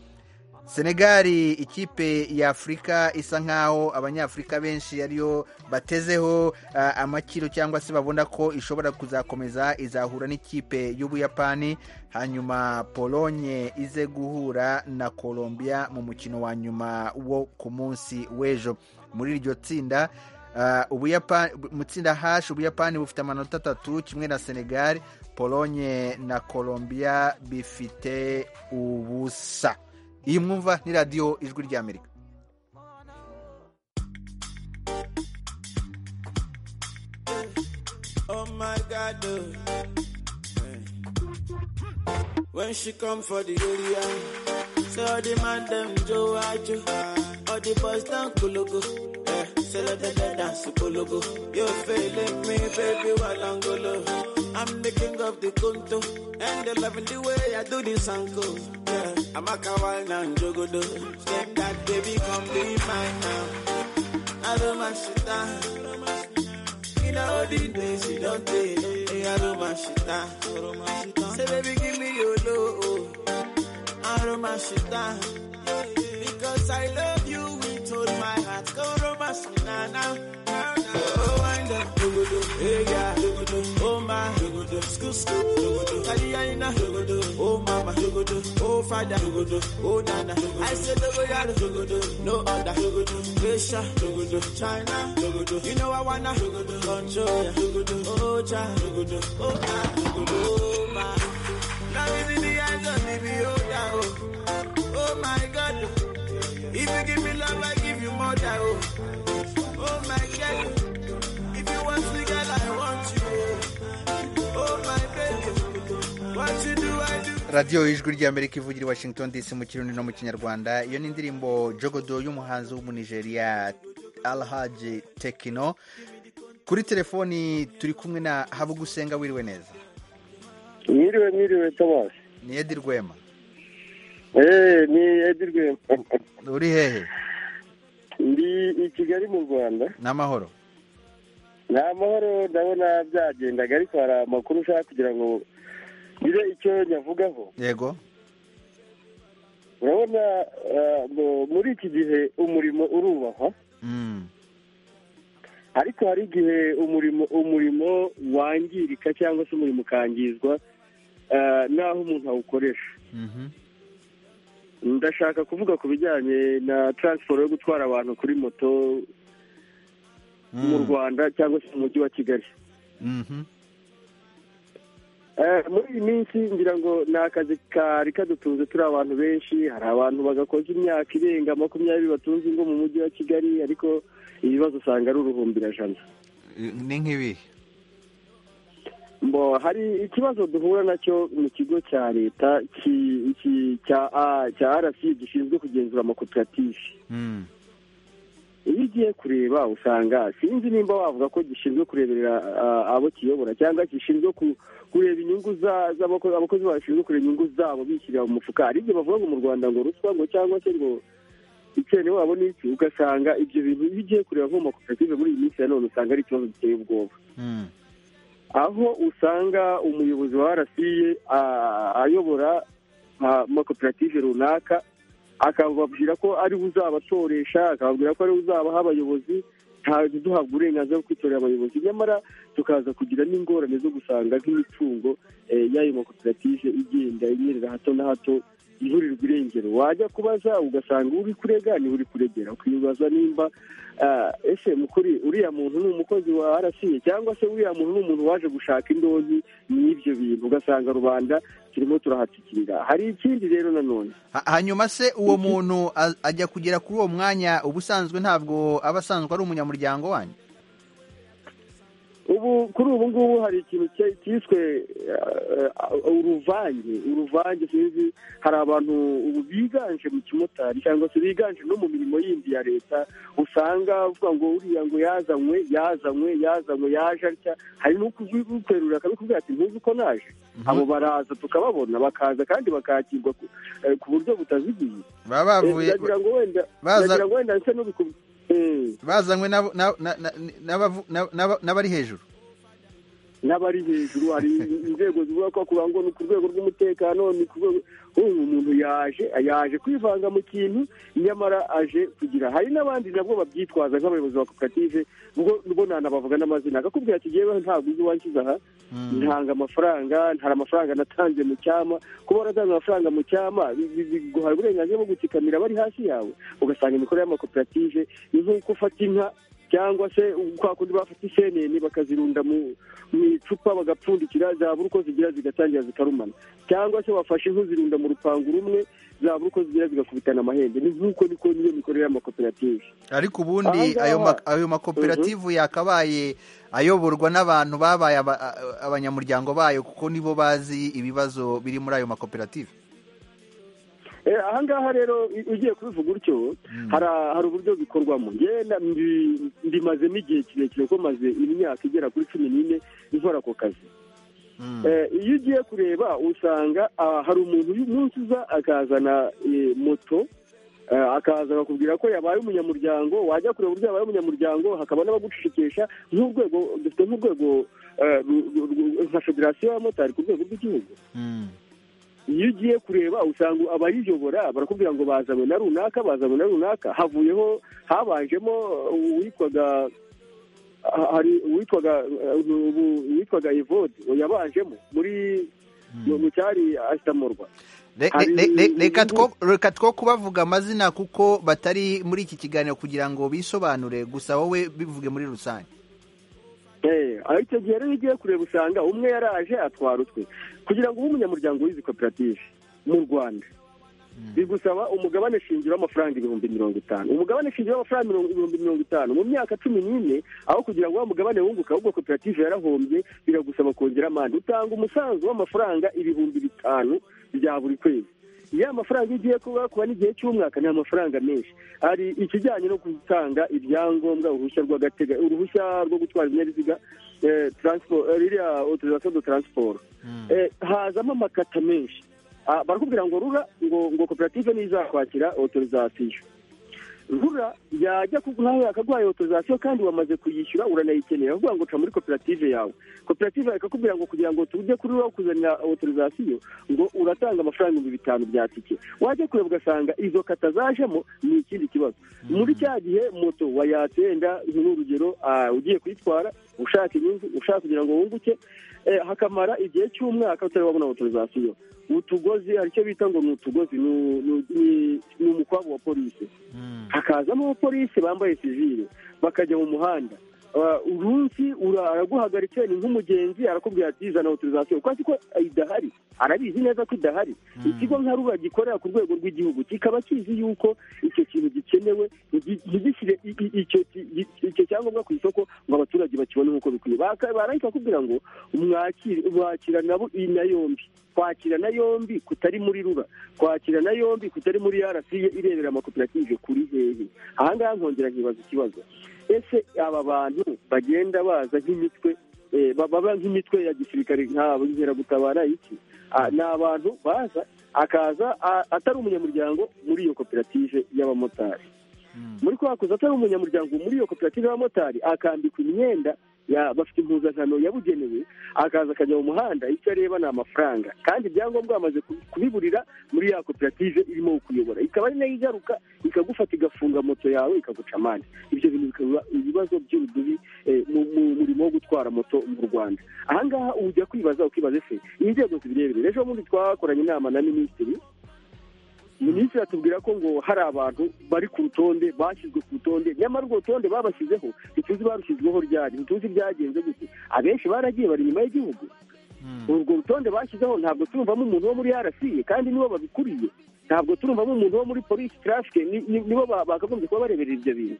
Speaker 1: senegali ikipe ya afurika isa nk'aho abanyafurika benshi ariyo batezeho ah, amakiro cyangwa se babona ko ishobora kuzakomeza izahura n'ikipe y'ubuyapani hanyuma polonye ize guhura na colombia mu mukino wa nyuma wo ku munsi w'ejo muri iryo tsinda ah, Ubuyapani- mu tsinda hashi ubuyapani bufite amanota atatu kimwe na senegali polonye na colombia bifite ubusa iyi mwumva ni radiyo ijwi ry'amerika
Speaker 14: Oh my God, oh. Hey. When she come for the area, say all the man them Joe Ajo, all the boys down Kologo, eh, say let them they dance to Kologo. You feeling me, baby, Walangolo. I'm the king of the Kunto, and they loving the way I do this uncle. Yeah, I'm a Kawal and Jogodo. Step that baby, come be mine now. I don't mind sit down. In all the days you don't take, hey, aroma shita. Say baby, give me your love, aroma shita. Because I love you with all my heart, go aroma shita now. Oh, wind up, dogodo, hey yeah, dogodo, oh my, dogodo, school school, dogodo, kaliyana, dogodo, oh mama, dogodo, oh father, dogodo, oh nana, dogodo. I say dogoyaro, dogodo, no other, dogodo, Russia, dogodo, China, dogodo, you know I wanna, dogodo, control, ya, dogodo, oh cha, dogodo, oh ah, dogodo, oh my, now me the eyes on me, be oh yeah, oh, oh my God, if you give me love, I give you more, yeah, oh, oh my God. If you want me, girl, I want you. Oh, my baby. What you do, I do.
Speaker 1: radiyo y'ijwi ry'amerika ivugira i washington dc mu kirundi no mu kinyarwanda iyo ni indirimbo jogodo y'umuhanzi w'umunigeria alhaji tekino kuri telefoni turi kumwe na habugusenga wiriwe neza
Speaker 15: mwiriwe mwiriwe tabasi
Speaker 1: ni edi rwema
Speaker 15: eee ni edi rwema
Speaker 1: uri hehe
Speaker 15: ndi i kigali mu rwanda
Speaker 1: ni amahoro
Speaker 15: ni amahoro ndabona byagendaga ariko hari amakuru ushaka kugira ngo ngire icyo nyavugaho
Speaker 1: yego
Speaker 15: urabona eh, mu- muri iki gihe umurimo urubahwa
Speaker 1: Mm.
Speaker 15: ariko hari igihe umurimo umurimo wangirika cyangwa se umurimo ukangizwa eh, n'aho umuntu awukoresha
Speaker 1: Mhm.
Speaker 15: ndashaka kuvuga ku bijyanye na taransiporo yo gutwara abantu kuri moto mu rwanda cyangwa se mu mujyi wa kigali
Speaker 1: Mhm.
Speaker 15: Eh, muri iyi minsi ngira ngo ni akazi kari kadutunze turi abantu benshi hari abantu bagakoza imyaka irenga makumyabiri batunze ingo mu mujyi wa kigali ariko ibibazo usanga ari uruhumbirajana
Speaker 1: ni nk'ibihe
Speaker 15: mbo hari ikibazo duhura nacyo mu kigo cya leta ki- ki- cya A- cya rasi gishinzwe kugenzura amakoperative
Speaker 1: Mm.
Speaker 15: iyo ugiye kureba usanga sinzi nimba wavuga ko gishinzwe kureberera ah, abo kiyobora cyangwa gishinzwe ku- kureba inyungu za- z'abako- abakozi bashinzwe kureba inyungu zabo bishyirira mu mufuka hari ibyo bavuga ngo mu rwanda ngo ruswa ngo cyangwa se ngo ikene wabo ni iki ugasanga ibyo bintu iyo ugiye kureba nko mu makoperative muri iyi minsi ya none usanga ari ikibazo giteye ubwoba
Speaker 1: Mm.
Speaker 15: aho usanga umuyobozi wa rasiye ayobora amakoperative runaka akababwira ko ari we uzabatoresha akababwira ko ari we uzabaha abayobozi ntabwo duhabwa uburenganzira bwo kwitorera abayobozi nyamara tukaza kugira n'ingorane zo gusanga nk'imitungo eh, y'ayo makoperative igenda inyerera hato na hato iburirwa irengero wajya kubaza ugasanga uri kurega ni uri kuregera ukibaza nimba ah, ese mukuri uriya muntu ni umukozi wa rasiye cyangwa se uriya muntu ni umuntu waje gushaka indonyi n'ibyo bintu ugasanga rubanda turimo turahatikirira hari ikindi rero nanone
Speaker 1: Ha- hanyuma se uwo muntu a- ajya kugera kuri uwo mwanya ubusanzwe ntabwo aba asanzwe ari umunyamuryango wanyu
Speaker 15: ubu kuri ubu ngubu hari ikintu cya- cyiswe eh, eh, uruvange uruvange sinzi hari abantu ubu biganje mu kimotari cyangwa se biganje no mu mirimo yindi ya leta usanga avuga ngo uriya ngo yazanywe yazanywe yazanywe yaje atya hari n'ukwerura akabikubwira ati ntuzi uko naje abo baraza tukababona bakaza kandi bakakirwa ku- eh, ku buryo butaziguye
Speaker 1: baba bavuye
Speaker 15: Eh, ndagira ngo wenda
Speaker 1: baza-
Speaker 15: ndagira ngo wenda nse n'ubikubwira
Speaker 1: bazanywe n'abo- na- na- na- n'abavu- na- na- n'abari hejuru
Speaker 15: n'abari hejuru hari inzego zivuga ko kugira ngo ni ku rwego rw'umutekano ni ku rwego uyu muntu yaje yaje kwivanga mu kintu nyamara aje kugira hari n'abandi nabwo babyitwaza nk'abayobozi ba koperative ngo ngo nanabavuga n'amazina akakubwira ati yewe ntabwo uzi wanshyize aha ntanga amafaranga ntari amafaranga natanze mu cyama kuba waratanze amafaranga mu cyama biguha uburenganzira bwo gutsikamira abari hasi yawe ugasanga imikorere y'amakoperative ni nk'uko ufata inka cyangwa se kwa kundi bafata isenene bakazirunda mu mu icupa bagapfundikira zabura uko zigira zigatangira zikarumana cyangwa se wafashe inka uzirunda mu rupangu rumwe zabura uko zigira zigakubitana amahembe ni nk'uko niko niyo mikorere y'amakoperative
Speaker 1: ariko ubundi ayo ma- ayo makoperative yakabaye ayoborwa n'abantu babaye aba- a- abanyamuryango bayo kuko nibo bazi ibibazo biri muri ayo makoperative
Speaker 15: Eh, aha ngaha rero i- ugiye kubivuga utyo hara- hari uburyo bikorwamo njyewe na- mbi- mbimazemo igihe kirekire kuko maze imyaka igera kuri cumi n'ine nkora ako kazi Eh, iyo ugiye kureba usanga ah, hari umuntu uyu munsi uza akazana eh, moto eh, akaza akakubwira ko yabaye umunyamuryango wajya kureba uburyo yabaye umunyamuryango hakaba n'abagucecekesha nk'urwego dufite nk'urwego eh, ru- ru- ru- nka federasiyo y'abamotari ku rwego rw'igihugu iyo ugiye kureba usanga abayiyobora barakubwira ngo bazanywe na runaka bazanywe na runaka havuyeho habanjemo uwitwaga ha- hari uwitwaga eh, ubu- uwitwaga evode yabanjemo muri mu- mu cyari asitamurwa
Speaker 1: Re-
Speaker 15: Hari-
Speaker 1: re- re- reka two- reka two kubavuga amazina kuko batari muri iki kiganiro kugira ngo bisobanure gusa wowe bivuge muri rusange
Speaker 15: Eh, aho icyo gihe rero iyo ugiye kureba usanga umwe yaraje atwara utwe kugira ngo ube umunyamuryango w'izi koperative mu rwanda bigusaba umugabane shingiro w'amafaranga ibihumbi mirongo itanu umugabane shingiro w'amafaranga mirongo- ibihumbi mirongo itanu mu myaka cumi n'ine aho kugira ngo wa mugabane wunguka ahubwo koperative yarahombye biragusaba kongera amande utanga umusanzu w'amafaranga ibihumbi bitanu bya buri kwezi ya mafaranga iyo ugiye kuba kuba n'igihe cy'umwaka ni amafaranga menshi hari ikijyanye no gutanga ibyangombwa uruhushya rw'agatega uruhushya rwo gutwara ibinyabiziga eh, transport eh, ririya autorisation de transport Eh, hazamo amakata menshi Ah, barakubwira ngo rura ngo ngo koperative ntizakwakira autorisation rura yajya ku- nawe yakaguhaye autorisation kandi wamaze kuyishyura uranayikeneye avuga ngo ca muri koperative yawe koperative ikakubwira ngo kugira ngo tujye kuri wowe kuzanira autorisation ngo uratanga amafaranga ibihumbi bitanu bya tike wajya kureba ugasanga izo kata zajemo ni ikindi kibazo muri cya gihe moto wayatenda nk'urugero ah, ugiye kuyitwara ushaka inyungu ushaka kugira ngo wunguke eh, hakamara igihe cy'umwaka utari wabona autorisation utugozi hari icyo bita ngo ni utugozi ni- ni- ni- ni umukwabu wa polisi hakazamo abapolisi bambaye sivile bakajya mu muhanda Ah, umunsi ura- araguhagaritse ni nk'umugenzi arakubwira ati zana autorisation kwa ko idahari arabizi neza ko idahari ikigo nka ruba gikorera ku rwego rw'igihugu kikaba kizi yuko icyo kintu gikenewe nti- ntigishyire i- i- icyo ki- i- icyo cyangombwa ku isoko ngo abaturage bakibone nk'uko bikwiye Baka- barahita bakubwira ngo mwakire mwakira nabo iyi na yombi kwakira na yombi kutari muri rura kwakira na yombi kutari muri rca irebera amakoperative kuri hehe aha ngaha nkongera nkibaza ikibazo ese aba bantu bagenda baza nk'imitwe eh, ba- baba nk'imitwe ya gisirikare nk'abo inkeragutabara iki Ah, ni abantu baza akaza a- atari umunyamuryango muri iyo koperative y'abamotari muri kwakuza atari umunyamuryango muri iyo koperative y'abamotari akambikwa imyenda ya- bafite impuzankano yabugenewe akaza akajya mu muhanda icyo areba ni amafaranga kandi ibyangombwa bamaze ku- kubiburira muri ya koperative irimo kuyobora ikaba ari nayo igaruka ikagufata igafunga moto yawe ikaguca amande ibyo bintu bikaba ibibazo by'urudubi eh, mu mu murimo wo gutwara moto mu rwanda aha ngaha ujya kwibaza ukibaza ese inzego zibirebere ejo bundi twakoranye inama na minisitiri minisitiri atubwira ko ngo hari abantu bari ku rutonde bashyizwe ku rutonde nyamara urwo rutonde babashyizeho ntituzi barushyizweho ryari ntituzi ryagenze gute abenshi baragiye bari inyuma y'igihugu urwo rutonde bashyizeho ntabwo turumvamo umuntu wo muri rca kandi nibo babikuriye ntabwo turumvamo umuntu wo muri polisi trafike nibo ba- bakagombye kuba bareberera ibyo bintu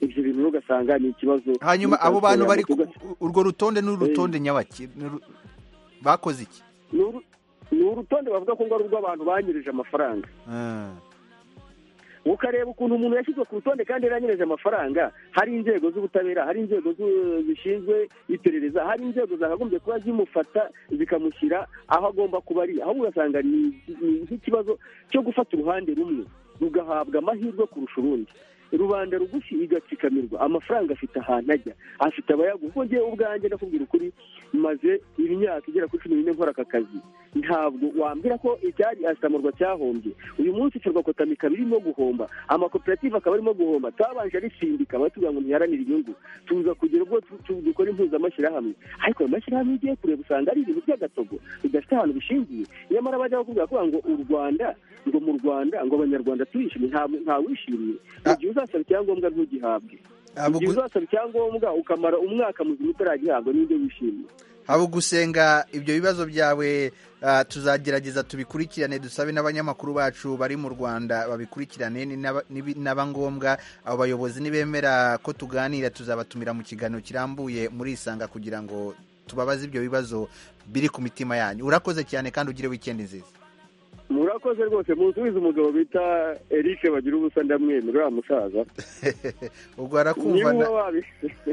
Speaker 15: ibyo bintu rero ugasanga ni ikibazo
Speaker 1: hanyuma abo bantu bari ku-
Speaker 15: Ugasanga-
Speaker 1: urwo rutonde ni urutonde nyabaki ni uru- bakoze iki
Speaker 15: ni uru- ni urutonde bavuga ko ngo ari urw'abantu banyereje amafaranga
Speaker 1: Ah.
Speaker 15: ukareba ukuntu umuntu yashyizwe ku rutonde kandi yaranyereje amafaranga hari inzego z'ubutabera hari inzego zu- zishinzwe iperereza hari inzego zakagombye kuba zimufata zikamushyira aho agomba kuba ari ahubwo ugasanga ni ni nk'ikibazo cyo gufata uruhande rumwe rugahabwa amahirwe kurusha urundi rubanda rugufi igatsikamirwa amafaranga afite ahantu ajya afite abayaguha ubwo ngewe ubwanjye ndakubwira ukuri maze imyaka igera kuri cumi n'ine nkora aka kazi ntabwo wambwira ko icyari asamurwa cyahombye uyu munsi ferwakotamika ikaba irimo guhomba amakoperative akaba arimo guhomba twabanje arisindika batubwira ngo ntiharanire inyungu tuza kugira ubwo tu- tu- dukora impuzamashyirahamwe ariko ayo mashyirahamwe ugiye kureba usanga ari ibintu by'agatogo bidafite ahantu bishingiye nyamara bajya bakubwira kuvuga ngo u rwanda ngo mu rwanda ngo abanyarwanda turishimye nta- ntawishimye mu gihe uzasaba icyangombwa ntugihabwe mu gihe uzasaba icyangombwa ukamara umwaka muzima utaragihabwa n'ibyo wishimye
Speaker 1: haba gusenga ibyo bibazo byawe ah, tuzagerageza tubikurikirane dusabe n'abanyamakuru bacu bari mu rwanda babikurikirane ni n'aba- nibi- n'aba ngombwa abo bayobozi nibemera ko tuganira tuzabatumira mu kiganiro kirambuye muri isanga kugira ngo tubabaze ibyo bibazo biri ku mitima yanyu urakoze cyane kandi ugire wikendi nziza
Speaker 15: murakoze rwose musubize umugabo bita eric bagira ubusa ndamwemerera uriya musaza
Speaker 1: ubwo arakumva na-
Speaker 15: Niba wabi-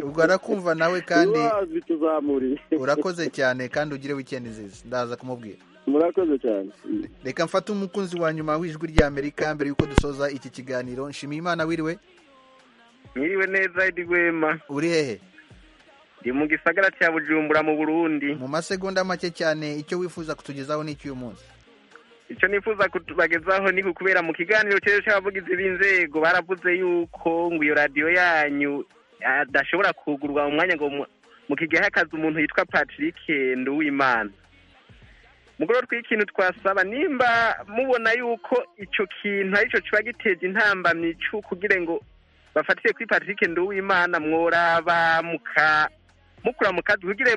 Speaker 1: ubwo arakumva nawe kandi
Speaker 15: Niba wazi tuzamuriye
Speaker 1: urakoze cyane kandi ugire wikendi nziza ndaza kumubwira
Speaker 15: murakoze cyane
Speaker 1: reka mfate umukunzi wa nyuma w'ijwi ry'amerika mbere y'uko dusoza iki kiganiro nshimiye imana wiriwe
Speaker 16: mwiriwe neza Edi Rwema
Speaker 1: uri hehe
Speaker 16: ndi mu gisagara cya bujumbura mu burundi
Speaker 1: mu masegonda make cyane icyo wifuza kutugezaho ni icy'uyu munsi
Speaker 16: icyo nifuza kutubagezaho ni ukubera mu kiganiro cy'ejo cy'abavugizi b'inzego baravuze yuko ngo iyo radiyo yanyu adashobora kugurwa mu mwanya ngo mu- mu kigihe hakaza umuntu yitwa patrick nduwimana mugoro tw'ikintu twasaba nimba mubona yuko icyo kintu aricyo kiba giteje intambamyi cyo kugira ngo bafatire kuri patrick nduwimana mworaba muka mukura mu kazi kugira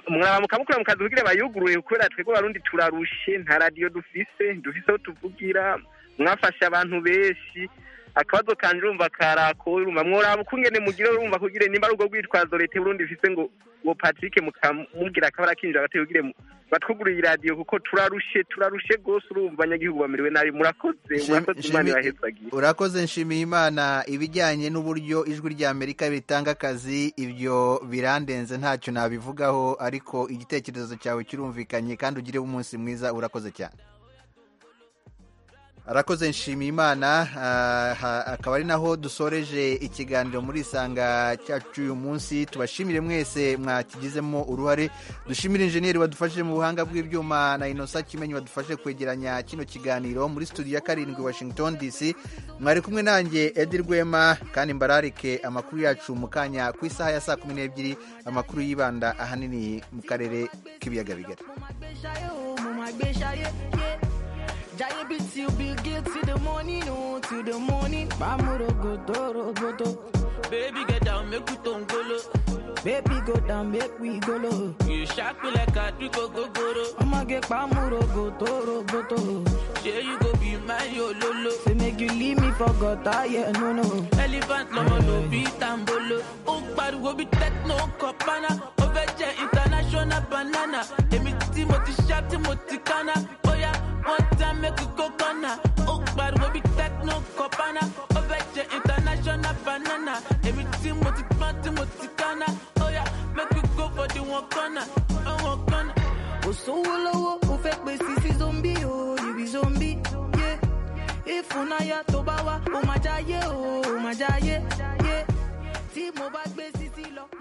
Speaker 16: mwaramuka mukura mu kazi kugira bayuguruye kubera twebwe abarundi turarushe nta radiyo dufise dufise aho tuvugira mwafashe abantu benshi akabazo kanje urumva karako urumva mworaba ukungene mugire urumva kugira nimba ari ubwo rwitwazo leta y'uburundi ifise ngo ngo patrick mukamubwira akabara kinjira bate kugira mu- batwugurire iradiyo kuko turarushe turarushe rwose urumva abanyagihugu bamerewe nabi murakoze murakoze imana ibahezagire
Speaker 1: urakoze nshimiye imana ibijyanye n'uburyo ijwi ry'amerika ritanga akazi ibyo birandenze ntacyo nabivugaho ariko igitekerezo cyawe kirumvikanye kandi ugire umunsi mwiza urakoze cyane arakoze nshimiye imana ah, ha- akaba ari naho dusoreje ikiganiro muri isanga cyacu uyu munsi tubashimire mwese mwakigizemo uruhare dushimire injeniyeri wadufashije mu buhanga bw'ibyuma na inosa kimenyi wadufashije kwegeranya kino kiganiro muri studio ya karindwi washington dc mwari kumwe nanjye edi rwema kandi mbararike amakuru yacu mu kanya ku isaha ya saa kumi n'ebyiri amakuru yibanda ahanini mu karere k'ibiyaga bigari
Speaker 7: Shaye, oh, mama, gbe shaye, yeah. Jaye be till Bill Gates till the morning, oh, till the morning. Mamu rogoto, rogoto. Baby, get down, make we don't go low. Baby, go down, make we go low. You shock me like a trico go go low. I'ma get mamu rogoto, rogoto. Yeah, you go be my yo lolo. Say make you leave me for God, ah, yeah, no, no. Elephant, no, no, be tambolo. Oh, but we be techno, copana. Oveje international banana. Emi Timothy Sharp, Timothy Kana. Boya, one time make a coconut. Oh, but we be techno copana. Oveje international banana. Emi Timothy Pan, Timothy Kana. Oya, make we go for the one corner. Oh, one corner. Osowo lowo, o fẹ́ pe sisi zombi o, you be zombie, yeah. Ìfúnayà tó bá wá, o máa jáyé o, o máa jáyé, yeah. Tí mo bá gbé sisi lọ.